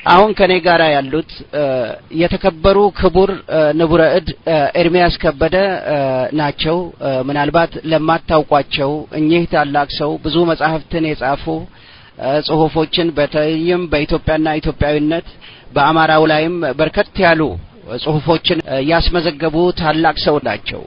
አሁን ከኔ ጋር ያሉት የተከበሩ ክቡር ንቡረ እድ ኤርሚያስ ከበደ ናቸው። ምናልባት ለማታውቋቸው እኚህ ታላቅ ሰው ብዙ መጻሕፍትን የጻፉ ጽሁፎችን በተለይም በኢትዮጵያና ኢትዮጵያዊነት በአማራው ላይም በርከት ያሉ ጽሁፎችን ያስመዘገቡ ታላቅ ሰው ናቸው።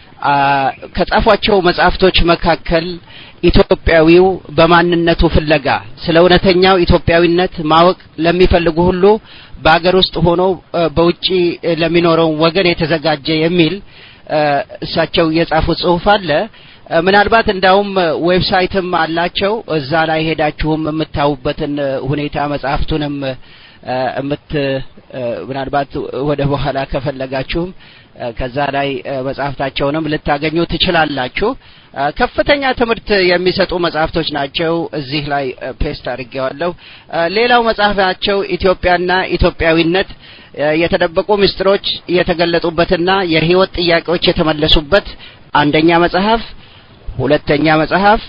ከጻፏቸው መጽሐፍቶች መካከል ኢትዮጵያዊው በማንነቱ ፍለጋ ስለ እውነተኛው ኢትዮጵያዊነት ማወቅ ለሚፈልጉ ሁሉ በአገር ውስጥ ሆኖ በውጪ ለሚኖረው ወገን የተዘጋጀ የሚል እሳቸው የጻፉት ጽሁፍ አለ። ምናልባት እንዳውም ዌብሳይትም አላቸው። እዛ ላይ ሄዳችሁም የምታዩበትን ሁኔታ መጽሐፍቱንም እምት ምናልባት ወደ በኋላ ከፈለጋችሁም ከዛ ላይ መጽሐፍታቸውንም ልታገኙ ትችላላችሁ። ከፍተኛ ትምህርት የሚሰጡ መጽሐፍቶች ናቸው። እዚህ ላይ ፔስት አድርጌዋለሁ። ሌላው መጽሐፋቸው ኢትዮጵያና ኢትዮጵያዊነት የተደበቁ ምስጢሮች የተገለጡበትና የህይወት ጥያቄዎች የተመለሱበት አንደኛ መጽሐፍ፣ ሁለተኛ መጽሐፍ፣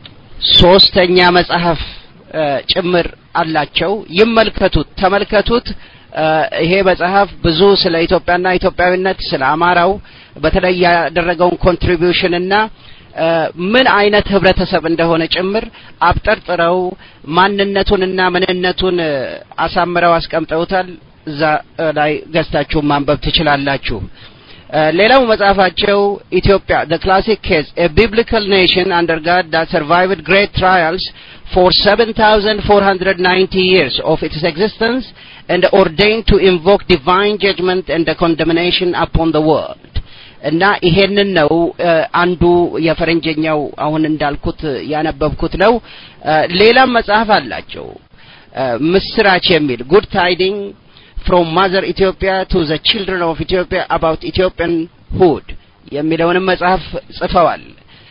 ሶስተኛ መጽሐፍ ጭምር አላቸው። ይመልከቱት፣ ተመልከቱት። ይሄ መጽሐፍ ብዙ ስለ ኢትዮጵያና ኢትዮጵያዊነት ስለ አማራው በተለይ ያደረገውን ኮንትሪቢዩሽን እና ምን አይነት ህብረተሰብ እንደሆነ ጭምር አብጠርጥረው ማንነቱንና ምንነቱን አሳምረው አስቀምጠውታል። እዛ ላይ ገዝታችሁ ማንበብ ትችላላችሁ። ሌላው መጽሐፋቸው ኢትዮጵያ the classic case a biblical nation under God that survived great trials for 7490 years of its existence and ordained to invoke divine judgment and the condemnation upon the world እና ይሄንን ነው አንዱ የፈረንጀኛው አሁን እንዳልኩት ያነበብኩት ነው። ሌላም መጽሐፍ አላቸው ምስራች የሚል ጉድ ታይዲንግ ፍሮም ማዘር ኢትዮጵያ ቱ ዘ ችልድረን ኦፍ ኢትዮጵያ አባውት ኢትዮጵያን ሁድ የሚለውንም መጽሐፍ ጽፈዋል።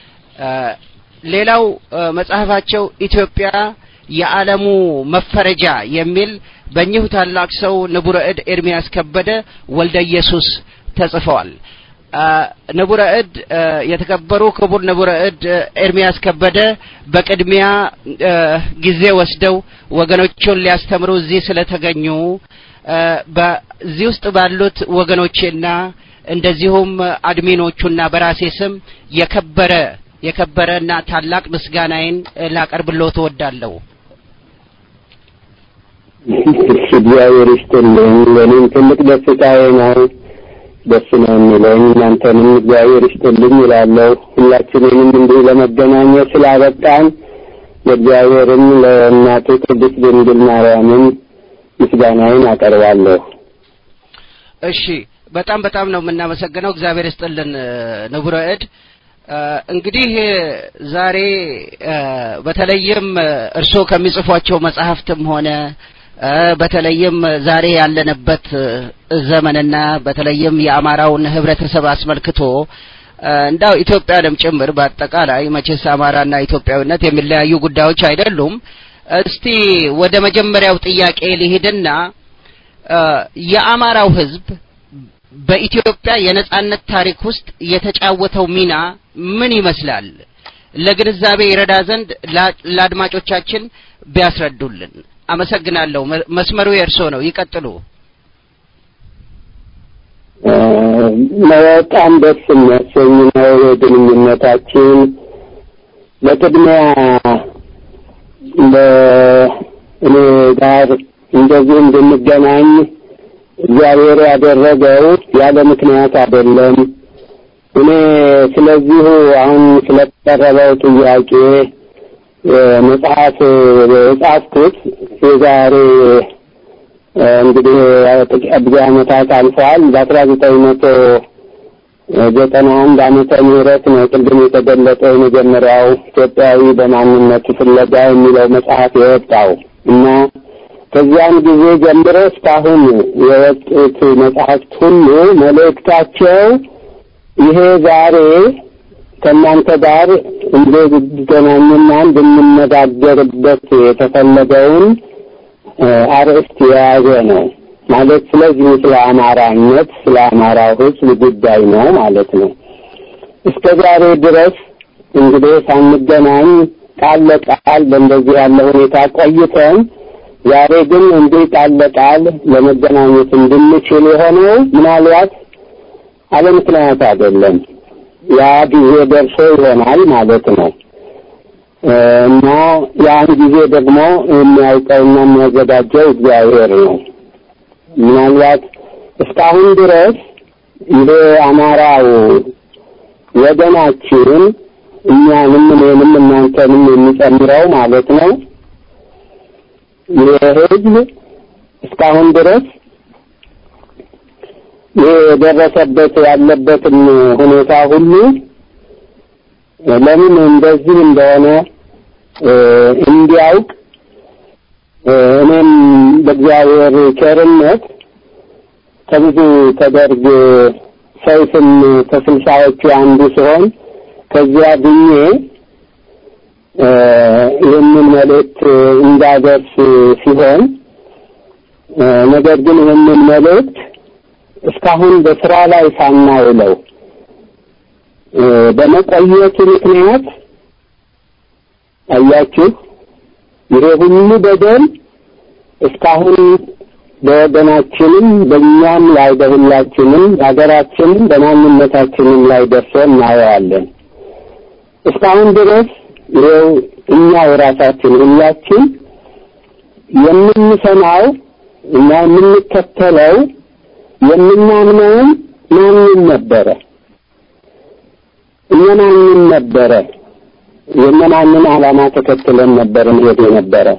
ሌላው መጽሐፋቸው ኢትዮጵያ የዓለሙ መፈረጃ የሚል በእኚሁ ታላቅ ሰው ንቡረ እድ ኤርሚያስ ከበደ ወልደ ኢየሱስ ተጽፈዋል። ንቡረ እድ የተከበሩ ክቡር ንቡረ እድ ኤርሚያስ ከበደ በቅድሚያ ጊዜ ወስደው ወገኖቹን ሊያስተምሩ እዚህ ስለተገኙ በዚህ ውስጥ ባሉት ወገኖቼና እንደዚሁም አድሚኖቹና በራሴ ስም የከበረ የከበረና ታላቅ ምስጋናዬን ላቀርብልዎ እወዳለሁ። እግዚአብሔር ይስጥልኝ። ለእኔም ትልቅ ደስታዬ ነው። ደስ ነው የሚለኝ። እናንተንም እግዚአብሔር ይስጥልኝ ይላለሁ። ሁላችንንም እንዲህ ለመገናኘት ስላበቃን ለእግዚአብሔርም ለእናቱ ቅድስት ድንግል ማርያምም ምስጋናዬን አቀርባለሁ። እሺ፣ በጣም በጣም ነው የምናመሰግነው። እግዚአብሔር ይስጥልን ንቡረ እድ። እንግዲህ ዛሬ በተለይም እርስዎ ከሚጽፏቸው መጽሐፍትም ሆነ በተለይም ዛሬ ያለንበት ዘመንና በተለይም የአማራውን ህብረተሰብ አስመልክቶ እንዳው ኢትዮጵያንም ጭምር በአጠቃላይ መቼስ አማራና ኢትዮጵያዊነት የሚለያዩ ጉዳዮች አይደሉም። እስቲ ወደ መጀመሪያው ጥያቄ ሊሄድና የአማራው ህዝብ በኢትዮጵያ የነጻነት ታሪክ ውስጥ የተጫወተው ሚና ምን ይመስላል? ለግንዛቤ ይረዳ ዘንድ ለአድማጮቻችን ቢያስረዱልን። አመሰግናለሁ። መስመሩ የእርሶ ነው። ይቀጥሉ። በጣም ደስ የሚያሰኝ ነው የግንኙነታችን። በቅድሚያ በእኔ ጋር እንደዚህ እንድንገናኝ እግዚአብሔር ያደረገው ያለ ምክንያት አይደለም። እኔ ስለዚሁ አሁን ስለቀረበው ጥያቄ መጽሐፍ የጻፍኩት የዛሬ እንግዲህ ብዙ ዓመታት አልፈዋል። በአስራ ዘጠኝ መቶ ዘጠና አንድ ዓመተ ምህረት ነው ቅድም የተገለጠው የመጀመሪያው ኢትዮጵያዊ በማንነቱ ፍለጋ የሚለው መጽሐፍ የወጣው እና ከዚያን ጊዜ ጀምሮ እስካሁን የወጡት መጽሐፍት ሁሉ መልእክታቸው ይሄ ዛሬ ከእናንተ ጋር እንድንገናኝና እንድንነጋገርበት የተፈለገውን አርዕስት የያዘ ነው። ማለት ስለዚህ ስለ አማራነት ስለ አማራው ሕዝብ ጉዳይ ነው ማለት ነው። እስከ ዛሬ ድረስ እንግዲህ ሳንገናኝ ቃል ለቃል በእንደዚህ ያለ ሁኔታ ቆይተን ዛሬ ግን እንዲህ ቃል ለቃል ለመገናኘት እንድንችል የሆነው ምናልባት አለ ምክንያት አይደለም። ያ ጊዜ ደርሶ ይሆናል ማለት ነው እና ያን ጊዜ ደግሞ የሚያውቀውና የሚያዘጋጀው እግዚአብሔር ነው። ምናልባት እስካሁን ድረስ እንደ አማራው ወገናችን እኛንም እኔንም እናንተንም የሚጨምረው ማለት ነው የህዝብ እስካሁን ድረስ የደረሰበት ያለበትን ሁኔታ ሁሉ ለምን እንደዚህ እንደሆነ እንዲያውቅ እኔም በእግዚአብሔር ቸርነት ከብዙ ተደርግ ሰይፍም ከስልሳዎቹ አንዱ ሲሆን ከዚያ ድኜ ይህንን መልእክት እንዳደርስ ሲሆን ነገር ግን ይህንን መልእክት እስካሁን በስራ ላይ ሳናውለው በመቆየቱ ምክንያት አያችሁ ይሄ ሁሉ በደል እስካሁን በወገናችንም በእኛም ላይ በሁላችንም በሀገራችንም በማንነታችንም ላይ ደርሶ እናየዋለን። እስካሁን ድረስ ይኸው እኛ የራሳችን ሁላችን የምንሰማው እና የምንከተለው የምናምነውም ማንን ነበረ? እነማንን ነበረ? የእነማንን ዓላማ ተከትለን ነበር እንሄድ የነበረ?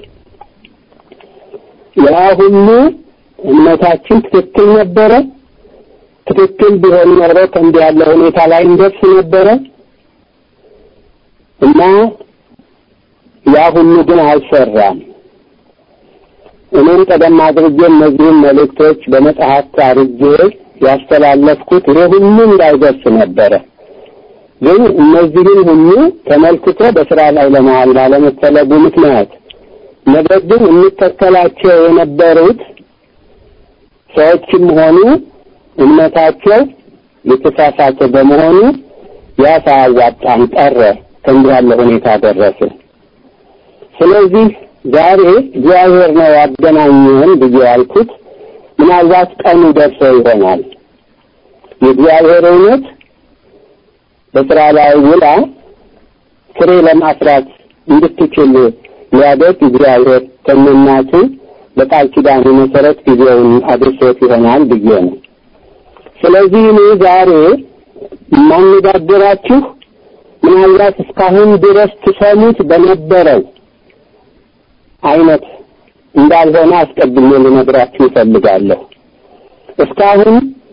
ያ ሁሉ እምነታችን ትክክል ነበረ? ትክክል ቢሆን ኖሮ ከእንዲህ ያለ ሁኔታ ላይ እንደርስ ነበረ እና ያ ሁሉ ግን አልሰራም። እኔም ቀደም አድርጌ እነዚህን መልእክቶች በመጽሐፍ አድርጌ ያስተላለፍኩት ይሄ ሁሉ እንዳይደርስ ነበረ። ግን እነዚህን ሁሉ ተመልክቶ በስራ ላይ ለመዋል ባለመፈለጉ ምክንያት ነገር ግን እንከተላቸው የነበሩት ሰዎችም ሆኑ እምነታቸው የተሳሳተ በመሆኑ ያ ሳያዋጣን ቀረ። ከእንዲህ ያለ ሁኔታ ደረሰ። ስለዚህ ዛሬ እግዚአብሔር ነው ያገናኘን ብዬ ያልኩት ምናልባት ቀኑ ደርሶ ይሆናል። የእግዚአብሔር እውነት በስራ ላይ ውላ ፍሬ ለማፍራት እንድትችል ሊያደርግ እግዚአብሔር ከእናቱ በቃል ኪዳኑ መሰረት ጊዜውን አድርሶት ይሆናል ብዬ ነው። ስለዚህ እኔ ዛሬ የማነጋገራችሁ ምናልባት እስካሁን ድረስ ትሰሙት በነበረው አይነት እንዳልሆነ አስቀድሜ ልነግራችሁ እፈልጋለሁ። እስካሁን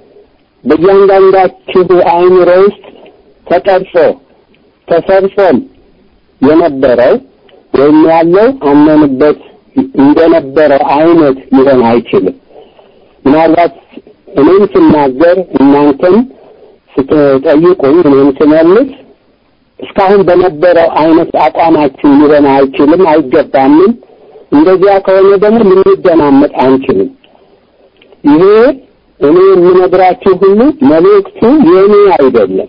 በእያንዳንዳችሁ አእምሮ ውስጥ ተቀርጾ ተሰርጾም የነበረው ወይም ያለው አመንበት እንደነበረው አይነት ሊሆን አይችልም። ምናልባት እኔም ስናገር እናንተም ስትጠይቁኝ እኔም ስመልስ እስካሁን በነበረው አይነት አቋማችን ሊሆን አይችልም፣ አይገባምም። እንደዚያ ከሆነ ደግሞ ልንደማመጥ አንችልም። ይሄ እኔ የምነግራችሁ ሁሉ መልእክቱ የእኔ አይደለም።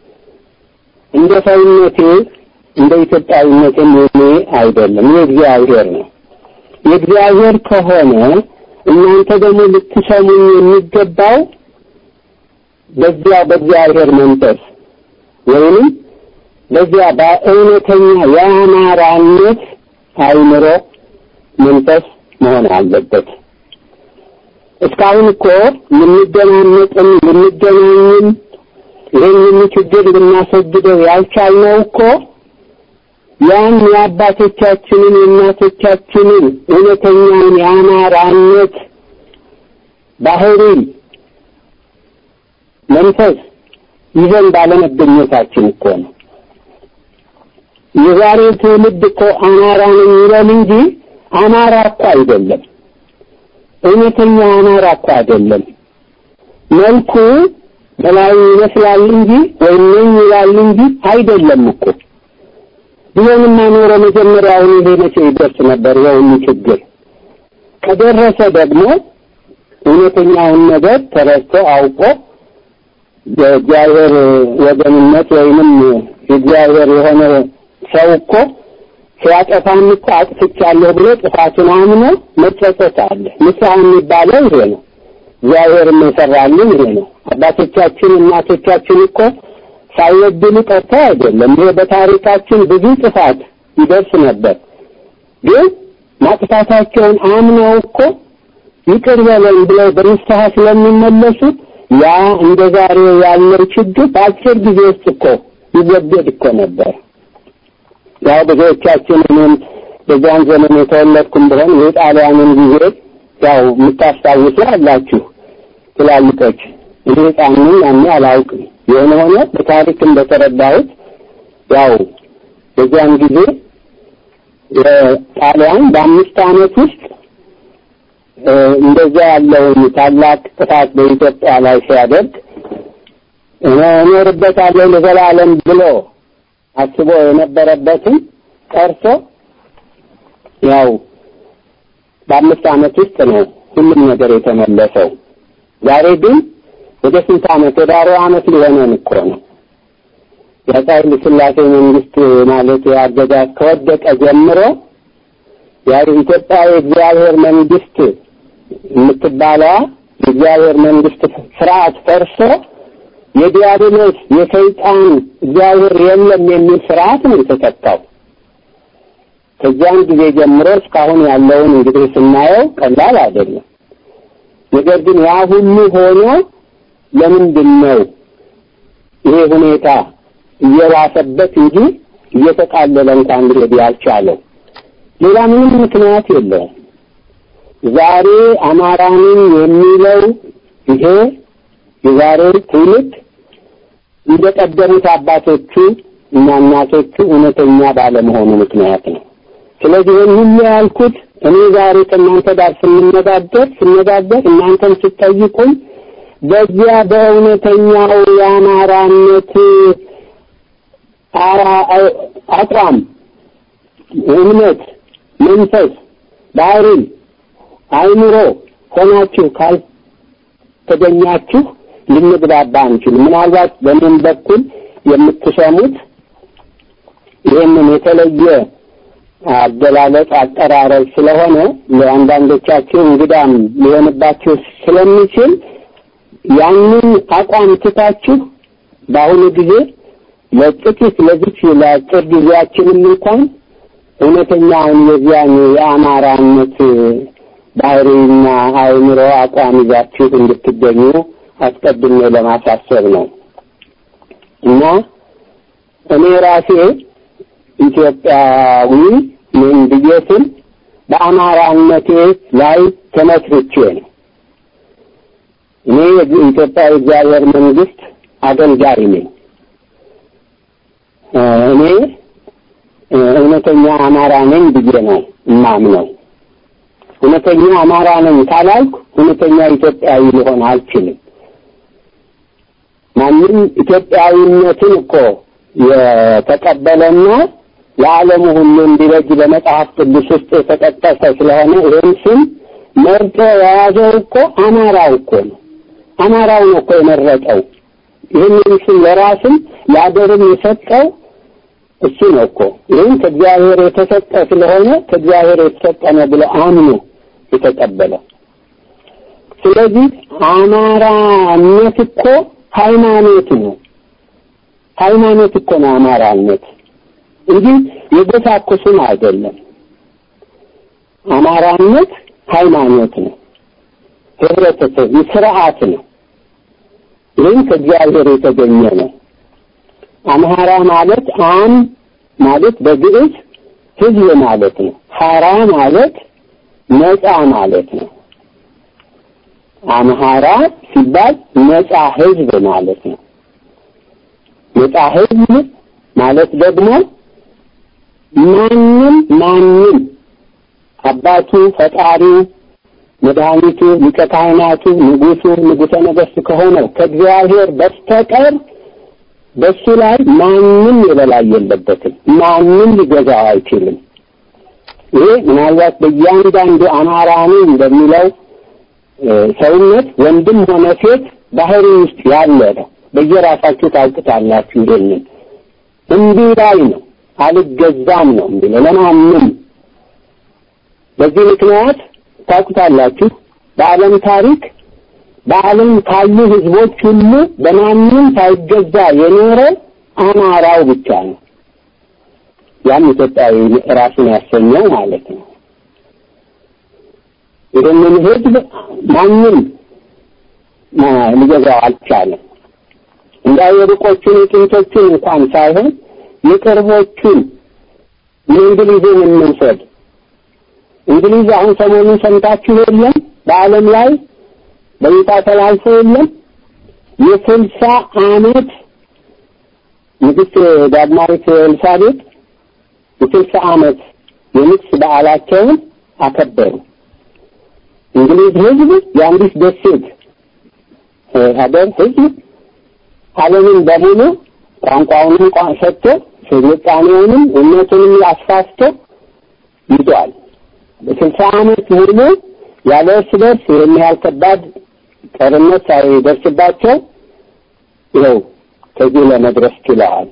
እንደ ሰውነቴ እንደ ኢትዮጵያዊነቴም የእኔ አይደለም፣ የእግዚአብሔር ነው። የእግዚአብሔር ከሆነ እናንተ ደግሞ ልትሰሙኝ የሚገባው በዚያ በእግዚአብሔር መንፈስ ወይንም በዚያ በእውነተኛ የአማራነት አይምሮ መንፈስ መሆን አለበት። እስካሁን እኮ ልንደማመጥም ልንገናኝም ይህንን ችግር ልናስወግደው ያልቻልነው እኮ ያን የአባቶቻችንን የእናቶቻችንን እውነተኛውን የአማራነት ባህሪ መንፈስ ይዘን ባለመገኘታችን እኮ ነው። የዛሬ ትውልድ እኮ አማራ ነኝ ይላል እንጂ አማራ እኮ አይደለም። እውነተኛ አማራ እኮ አይደለም። መልኩ በላዩ ይመስላል እንጂ ወይም ነኝ ይላል እንጂ አይደለም እኮ። ቢሆንማ ኖሮ መጀመሪያውን ይሄ መቼ ይደርስ ነበር የሁሉ ችግር። ከደረሰ ደግሞ እውነተኛውን ነገር ተረድቶ አውቆ የእግዚአብሔር ወገንነት ወይንም የእግዚአብሔር የሆነ ሰው እኮ ሲያጠፋም እኮ አጥፍቻለሁ ብሎ ጥፋቱን አምኖ መጸጸት አለ። ንስሐ የሚባለው ይሄ ነው። እግዚአብሔርም የሰራልን ይሄ ነው። አባቶቻችን እናቶቻችን እኮ ሳይበድሉ ቀርተው አይደለም። ይሄ በታሪካችን ብዙ ጥፋት ይደርስ ነበር። ግን ማጥፋታቸውን አምነው እኮ ይቅር በለን ብለው በንስሐ ስለሚመለሱ ያ እንደ ዛሬው ያለው ችግር በአጭር ጊዜ ውስጥ እኮ ይወገድ እኮ ነበር። ያው ብዙዎቻችን እኔም በዚያን ዘመን የተወለድኩም ቢሆን የጣሊያንን ጊዜ ያው የምታስታውሱ አላችሁ ትላልቆች። እኔ ሕፃን ነኝ ያኔ አላውቅም። የሆነ ሆነ በታሪክ እንደተረዳሁት ያው በዚያን ጊዜ ጣሊያን በአምስት ዓመት ውስጥ እንደዛ ያለውን ታላቅ ጥፋት በኢትዮጵያ ላይ ሲያደርግ እኖርበታለሁ ለዘላለም ብሎ አስቦ የነበረበትን ቀርቶ ያው በአምስት ዓመት ውስጥ ነው ሁሉም ነገር የተመለሰው። ዛሬ ግን ወደ ስንት ዓመት ወደ አርባ ዓመት ሊሆነን እኮ ነው። የአፄ ኃይለ ሥላሴ መንግስት ማለት አገዛዝ ከወደቀ ጀምሮ ያው ኢትዮጵያ የእግዚአብሔር መንግስት የምትባለዋ የእግዚአብሔር መንግስት ስርዓት ፈርሶ የዲያብሎስ የሰይጣን እግዚአብሔር የለም የሚል ስርዓት ነው የተተካው። ከዚያን ጊዜ ጀምሮ እስካሁን ያለውን እንግዲህ ስናየው ቀላል አይደለም። ነገር ግን ያ ሁሉ ሆኖ ለምንድን ነው ይሄ ሁኔታ እየባሰበት እንጂ እየተቃለለ እንኳን ሊሄድ ያልቻለው? ሌላ ምንም ምክንያት የለውም። ዛሬ አማራንን የሚለው ይሄ የዛሬው ትውልድ እንደቀደሙት አባቶቹ እና እናቶቹ እውነተኛ ባለመሆኑ ምክንያት ነው። ስለዚህ ይህን ሁሉ ያልኩት እኔ ዛሬ ከእናንተ ጋር ስንነጋገር ስነጋገር እናንተም ስጠይቁኝ በዚያ በእውነተኛው የአማራነት አቋም፣ እምነት፣ መንፈስ፣ ባህሪ፣ አይምሮ ሆናችሁ ካልተገኛችሁ ልንግባባ አንችልም። ምናልባት በምን በኩል የምትሰሙት ይህንን የተለየ አገላለጽ አቀራረብ ስለሆነ ለአንዳንዶቻችሁ እንግዳም ሊሆንባችሁ ስለሚችል ያንን አቋም ትታችሁ በአሁኑ ጊዜ ለጥቂት ለዚች ለአጭር ጊዜያችንም እንኳን እውነተኛውን የዚያን የአማራነት ባህሪና አእምሮ አቋም ይዛችሁ እንድትገኙ አስቀድሜ ለማሳሰብ ነው እና እኔ ራሴ ኢትዮጵያዊ ነኝ ብዬ ስል በአማራነቴ ላይ ተመስርቼ ነው። እኔ የኢትዮጵያ የእግዚአብሔር መንግስት አገልጋይ ነኝ። እኔ እውነተኛ አማራ ነኝ ብዬ ነው እማምነው። እውነተኛ አማራ ነኝ ካላልኩ እውነተኛ ኢትዮጵያዊ ሊሆን አልችልም። ማንም ኢትዮጵያዊነትን እኮ የተቀበለና ለዓለሙ ሁሉ እንዲበጅ በመጽሐፍ ቅዱስ ውስጥ የተጠቀሰ ስለሆነ ይህን ስም መርጦ የያዘው እኮ አማራው እኮ ነው። አማራው ነው እኮ የመረጠው። ይህንን ስም ለራስም ለአገርም የሰጠው እሱ ነው እኮ። ይህም ከእግዚአብሔር የተሰጠ ስለሆነ ከእግዚአብሔር የተሰጠ ነው ብሎ አምኖ የተቀበለው። ስለዚህ አማራነት እኮ ሃይማኖት ነው። ሃይማኖት እኮ ነው አማራነት እንጂ የጎሳ እኮ ስም አይደለም። አማራነት ሃይማኖት ነው፣ ህብረተሰብ ስርዓት ነው። ይህም ከእግዚአብሔር የተገኘ ነው። አምሃራ ማለት አም ማለት በግዕዝ ህዝብ ማለት ነው። ሐራ ማለት ነፃ ማለት ነው። አምሃራ ሲባል ነፃ ህዝብ ማለት ነው። ነፃ ህዝብ ማለት ደግሞ ማንም ማንም አባቱ ፈጣሪው መድኃኒቱ ሊቀ ካህናቱ ንጉሱ ንጉሠ ነገሥት ከሆነው ከእግዚአብሔር በስተቀር በሱ ላይ ማንም የበላይ የለበትም። ማንም ሊገዛው አይችልም። ይሄ ምናልባት በእያንዳንዱ አማራ ነው እንደሚለው ሰውነት ወንድም ሆነ ሴት ባህሪ ውስጥ ያለ ነው። በየራሳችሁ ታውቁታላችሁ። ይሄንን እንዲህ ላይ ነው አልገዛም ነው የሚለው ለማንም። በዚህ ምክንያት ታውቁታላችሁ በዓለም ታሪክ በዓለም ካሉ ህዝቦች ሁሉ በማንም ሳይገዛ የኖረ አማራው ብቻ ነው። ያም ኢትዮጵያዊ ራሱን ያሰኘው ማለት ነው። ይህንን ህዝብ ማንም ሊገዛው አልቻለም። እንዳው የሩቆቹን የጥንቶቹን እንኳን ሳይሆን የቅርቦቹን የእንግሊዝን እንውሰድ። እንግሊዝ አሁን ሰሞኑን ሰምታችሁ የለም በዓለም ላይ በይፋ ተላልፎ የለም የስልሳ ዓመት ንግሥት ዳግማዊት ኤልሳቤጥ የስልሳ ዓመት የንግስ በዓላቸውን አከበሩ። እንግሊዝ ህዝብ የአንዲት ደሴት ሀገር ህዝብ ዓለምን በሙሉ ቋንቋውንም ሰጥቶ ስልጣኔውንም እምነቱንም አስፋፍቶ ይዟል። በስልሳ ዓመት ሙሉ ያለ እርስ በርስ ይህን ያህል ከባድ ጦርነት ሳይደርስባቸው ይኸው ከዚህ ለመድረስ ችለዋል።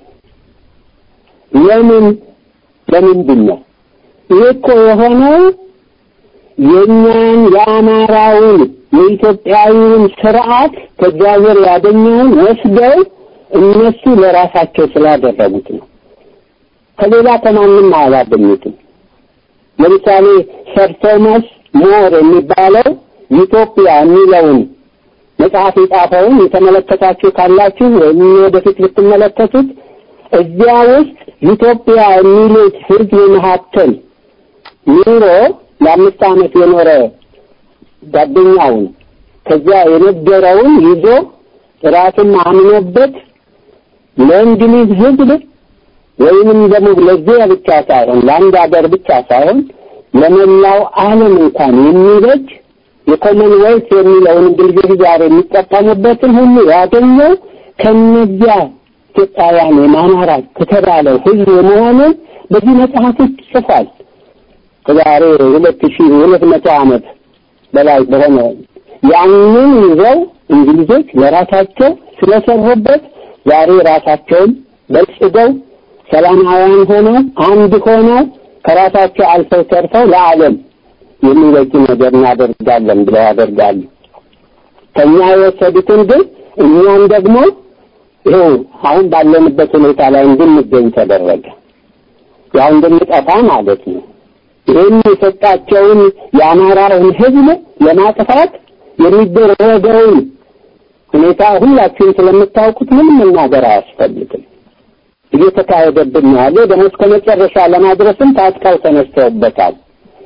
ለምን ለምንድን ነው ይህ እኮ የሆነው የእኛን የአማራውን የኢትዮጵያዊውን ስርዓት ከእግዚአብሔር ያገኘውን ወስደው እነሱ ለራሳቸው ስላደረጉት ነው። ከሌላ ከማንም አላገኙትም። ለምሳሌ ሰር ቶማስ ሞር የሚባለው ኢትዮጵያ የሚለውን መጽሐፍ የጻፈውን የተመለከታችሁ ካላችሁ ወይም ወደፊት ብትመለከቱት እዚያ ውስጥ ኢትዮጵያ የሚሉት ህዝብ መካከል ኑሮ ለአምስት ዓመት የኖረ ጓደኛውን ከዚያ የነገረውን ይዞ ራሱን አምኖበት ለእንግሊዝ ህዝብ ወይንም ደግሞ ለዚያ ብቻ ሳይሆን ለአንድ ሀገር ብቻ ሳይሆን ለመላው ዓለም እንኳን የሚበጅ የኮመንዌልት የሚለውን እንግሊዞች ዛሬ የሚጠቀሙበትን ሁሉ ያገኘው ከነዚያ ኢትዮጵያውያን የማማራት ከተባለው ህዝብ መሆኑን በዚህ መጽሐፍ ውስጥ ጽፏል። ከዛሬ ሁለት ሺህ ሁለት መቶ ዓመት በላይ በሆነ ያንን ይዘው እንግሊዞች ለራሳቸው ስለሰሩበት ዛሬ ራሳቸውን በልጽገው ሰላማውያን ሆነው አንድ ሆነው ከራሳቸው አልፈው ተርፈው ለዓለም የሚበጅ ነገር እናደርጋለን ብለው ያደርጋሉ። ከኛ የወሰዱትን ግን እኛም ደግሞ ይኸው አሁን ባለንበት ሁኔታ ላይ እንድንገኝ ተደረገ። ያው እንድንጠፋ ማለት ነው። ይህን የሰጣቸውን የአማራውን ህዝብ ለማጥፋት የሚደረገውን ሁኔታ ሁላችሁም ስለምታውቁት ምንም መናገር አያስፈልግም። እየተካሄደብን ነው ያለው። ደግሞ እስከ መጨረሻ ለማድረስም ታጥቀው ተነስተውበታል።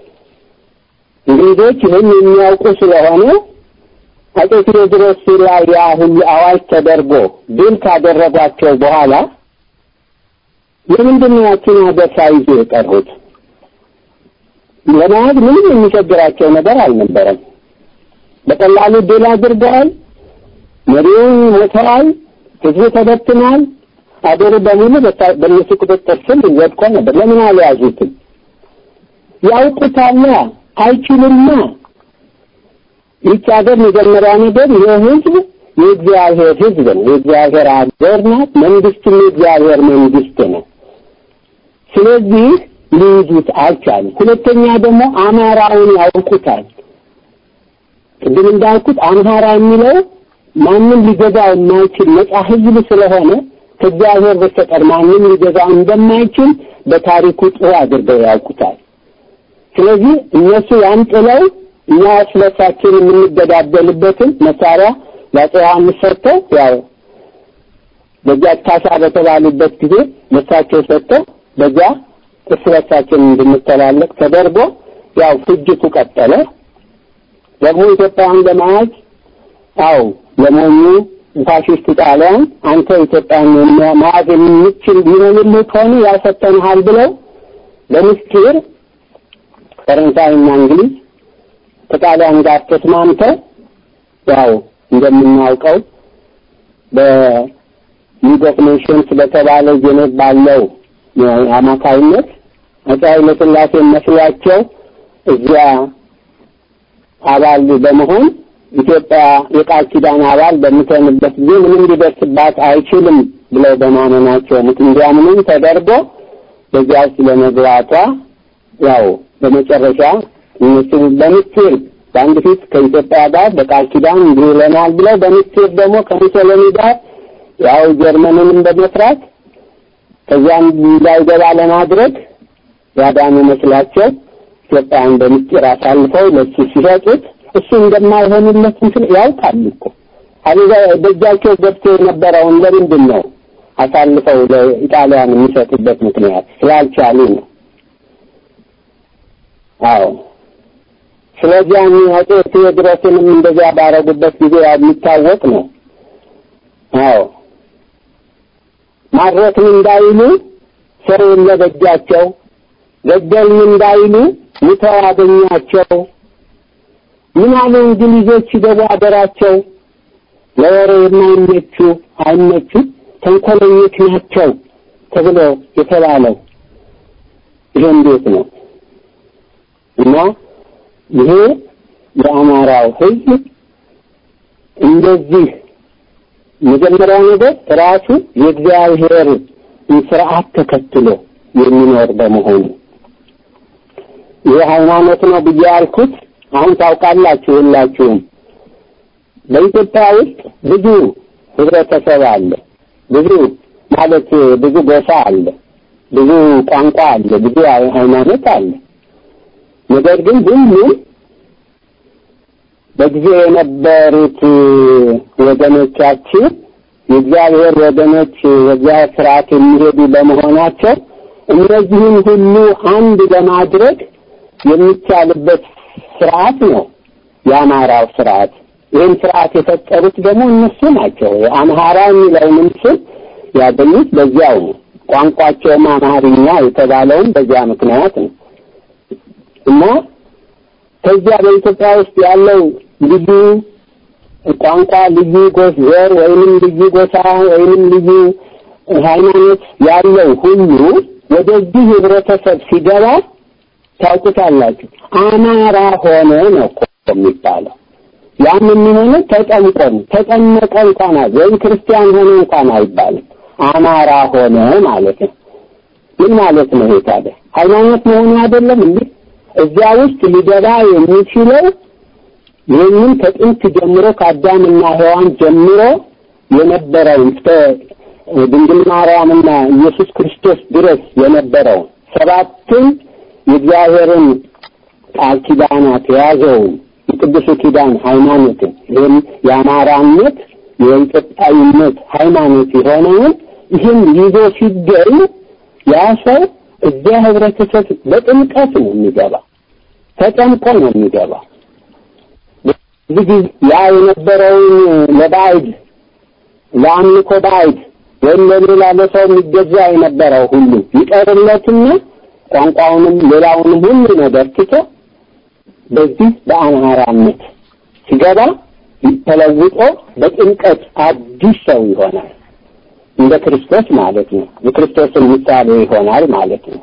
እንግሊዞች ይህን የሚያውቁ ስለሆነ አጼ ቴዎድሮስ ላይ ያ ሁሉ አዋጅ ተደርጎ ድል ካደረጓቸው በኋላ ለምንድን ነው ያችን ሀገር ሳይዙ የቀሩት? ለመያዝ ምንም የሚቸግራቸው ነገር አልነበረም። በቀላሉ ድል አድርገዋል። መሪውን ሞተዋል። ህዝቡ ተበትኗል። አገሩ በሙሉ በእነሱ ቁጥጥር ስር ወድቆ ነበር። ለምን አልያዙትም? ያውቁታላ፣ አይችሉማ። ይህች ሀገር መጀመሪያ ነገር ይህ ህዝብ የእግዚአብሔር ህዝብ ነው። የእግዚአብሔር ሀገር ናት። መንግስትም የእግዚአብሔር መንግስት ነው። ስለዚህ ሊይዙት አልቻሉም። ሁለተኛ ደግሞ አማራውን ያውቁታል። ቅድም እንዳልኩት አምሃራ የሚለው ማንም ሊገዛው የማይችል ነጻ ህዝብ ስለሆነ ከእግዚአብሔር በስተቀር ማንም ሊገዛው እንደማይችል በታሪኩ ጥሩ አድርገው ያውቁታል። ስለዚህ እነሱ ያን ጥለው እኛ እርስ በርሳችን የምንገዳደልበትን መሳሪያ ለአፄ ዮሐንስ ሰጥተው ያው በዚያ ካሳ በተባሉበት ጊዜ ለሳቸው ሰጥተው በዚያ እርስ በርሳችን እንድንተላለቅ ተደርጎ ያው ፍጅቱ ቀጠለ። ደግሞ ኢትዮጵያን ለመያዝ አው ለሞኙ ፋሽስት ጣሊያን አንተ ኢትዮጵያን መያዝ የምችል ቢሆንልህ ከሆነ ያሰጠንሃል ብለው በምስጢር ፈረንሳይና እንግሊዝ ከጣሊያን ጋር ተስማምተው ያው እንደምናውቀው በሊግ ኦፍ ኔሽንስ በተባለው ጄኔቭ ባለው አማካይነት አፄ ኃይለ ሥላሴ መስሏቸው እዚያ አባል በመሆን ኢትዮጵያ የቃል ኪዳን አባል በምትሆንበት ጊዜ ምንም ሊደርስባት አይችልም ብለው በማመናቸው እንዲያምኑም ተደርጎ በዚያ ውስጥ ለመግባቷ ያው በመጨረሻ እነሱ በምስጢር በአንድ ፊት ከኢትዮጵያ ጋር በቃል ኪዳን እንዲህ ይለናል ብለው በምስጢር ደግሞ ከሙሶሎኒ ጋር ያው ጀርመንንም በመስራት ከዚያም እንዳይገባ ለማድረግ ያዳኑ መስላቸው ኢትዮጵያን በምስጢር አሳልፈው ለሱ ሲሰጡት እሱ እንደማይሆንለት እንትን ያውቃል እኮ አለዛ በእጃቸው ገብቶ የነበረውን ለምንድን ነው አሳልፈው ለኢጣሊያን የሚሰጡበት ምክንያት ስላልቻሉ ነው። አዎ ስለዚህ አጼ ቴዎድሮስንም እንደዚያ ባረጉበት ጊዜ የሚታወቅ ነው። አዎ ማድረክን እንዳይሉ ሰው ለበጃቸው ገደልን እንዳይሉ ሙተው አገኛቸው። ምን አሉ እንግሊዞች ደግሞ አገራቸው ለወሬ የማይመቹ አይመቹ ተንኮለኞች ናቸው ተብሎ የተባለው ይሄ እንዴት ነው? እና ይሄ የአማራው ሕዝብ እንደዚህ መጀመሪያ ነገር ራሱ የእግዚአብሔር ስርዓት ተከትሎ የሚኖር በመሆኑ ይህ ሃይማኖት ነው ብዬ ያልኩት አሁን ታውቃላችሁ ሁላችሁም በኢትዮጵያ ውስጥ ብዙ ህብረተሰብ አለ። ብዙ ማለት ብዙ ጎሳ አለ፣ ብዙ ቋንቋ አለ፣ ብዙ ሃይማኖት አለ። ነገር ግን ሁሉም በጊዜ የነበሩት ወገኖቻችን የእግዚአብሔር ወገኖች የእግዚአብሔር ስርዓት የሚሄዱ በመሆናቸው እነዚህን ሁሉ አንድ ለማድረግ የሚቻልበት ስርዓት ነው የአማራው ስርዓት። ይህን ስርዓት የፈጠሩት ደግሞ እነሱ ናቸው። አምሃራ የሚለውንም ስም ያገኙት በዚያው ነው። ቋንቋቸውም አማርኛ የተባለውም በዚያ ምክንያት ነው እና ከዚያ በኢትዮጵያ ውስጥ ያለው ልዩ ቋንቋ፣ ልዩ ጎስ ዘር ወይንም ልዩ ጎሳ ወይንም ልዩ ሃይማኖት ያለው ሁሉ ወደዚህ ህብረተሰብ ሲገባ ታውቁታላችሁ። አማራ ሆነ ነው እኮ የሚባለው። ያም የሚሆነው ተጠምቆ ነው። ተጠመቀ እንኳን ወይም ክርስቲያን ሆነ እንኳን አይባልም። አማራ ሆነ ማለት ነው። ምን ማለት ነው? ይሄ ታዲያ ሃይማኖት መሆኑ አይደለም እንዴ? እዚያ ውስጥ ሊገባ የሚችለው ይህንን ከጥንት ጀምሮ ከአዳምና ሔዋን ጀምሮ የነበረውን እስከ ድንግል ማርያምና ኢየሱስ ክርስቶስ ድረስ የነበረውን ሰባቱን የእግዚአብሔርን ቃል ኪዳናት የያዘውን የቅዱሱ ኪዳን ሃይማኖትን ይህም የአማራነት የኢትዮጵያዊነት ሃይማኖት የሆነውን ይህን ይዞ ሲገኝ ያ ሰው እዚያ ህብረተሰብ በጥምቀት ነው የሚገባ፣ ተጠምቆ ነው የሚገባ። ብዙ ጊዜ ያ የነበረውን ለባዕድ ለአምልኮ ባዕድ ወይም ለሌላ ለሰው የሚገዛ የነበረው ሁሉ ይቀርለትና ቋንቋውንም ሌላውንም ሁሉ ነገር ትቶ በዚህ በአማራነት ሲገባ ተለውጦ በጥምቀት አዲስ ሰው ይሆናል። እንደ ክርስቶስ ማለት ነው። የክርስቶስን ምሳሌ ይሆናል ማለት ነው።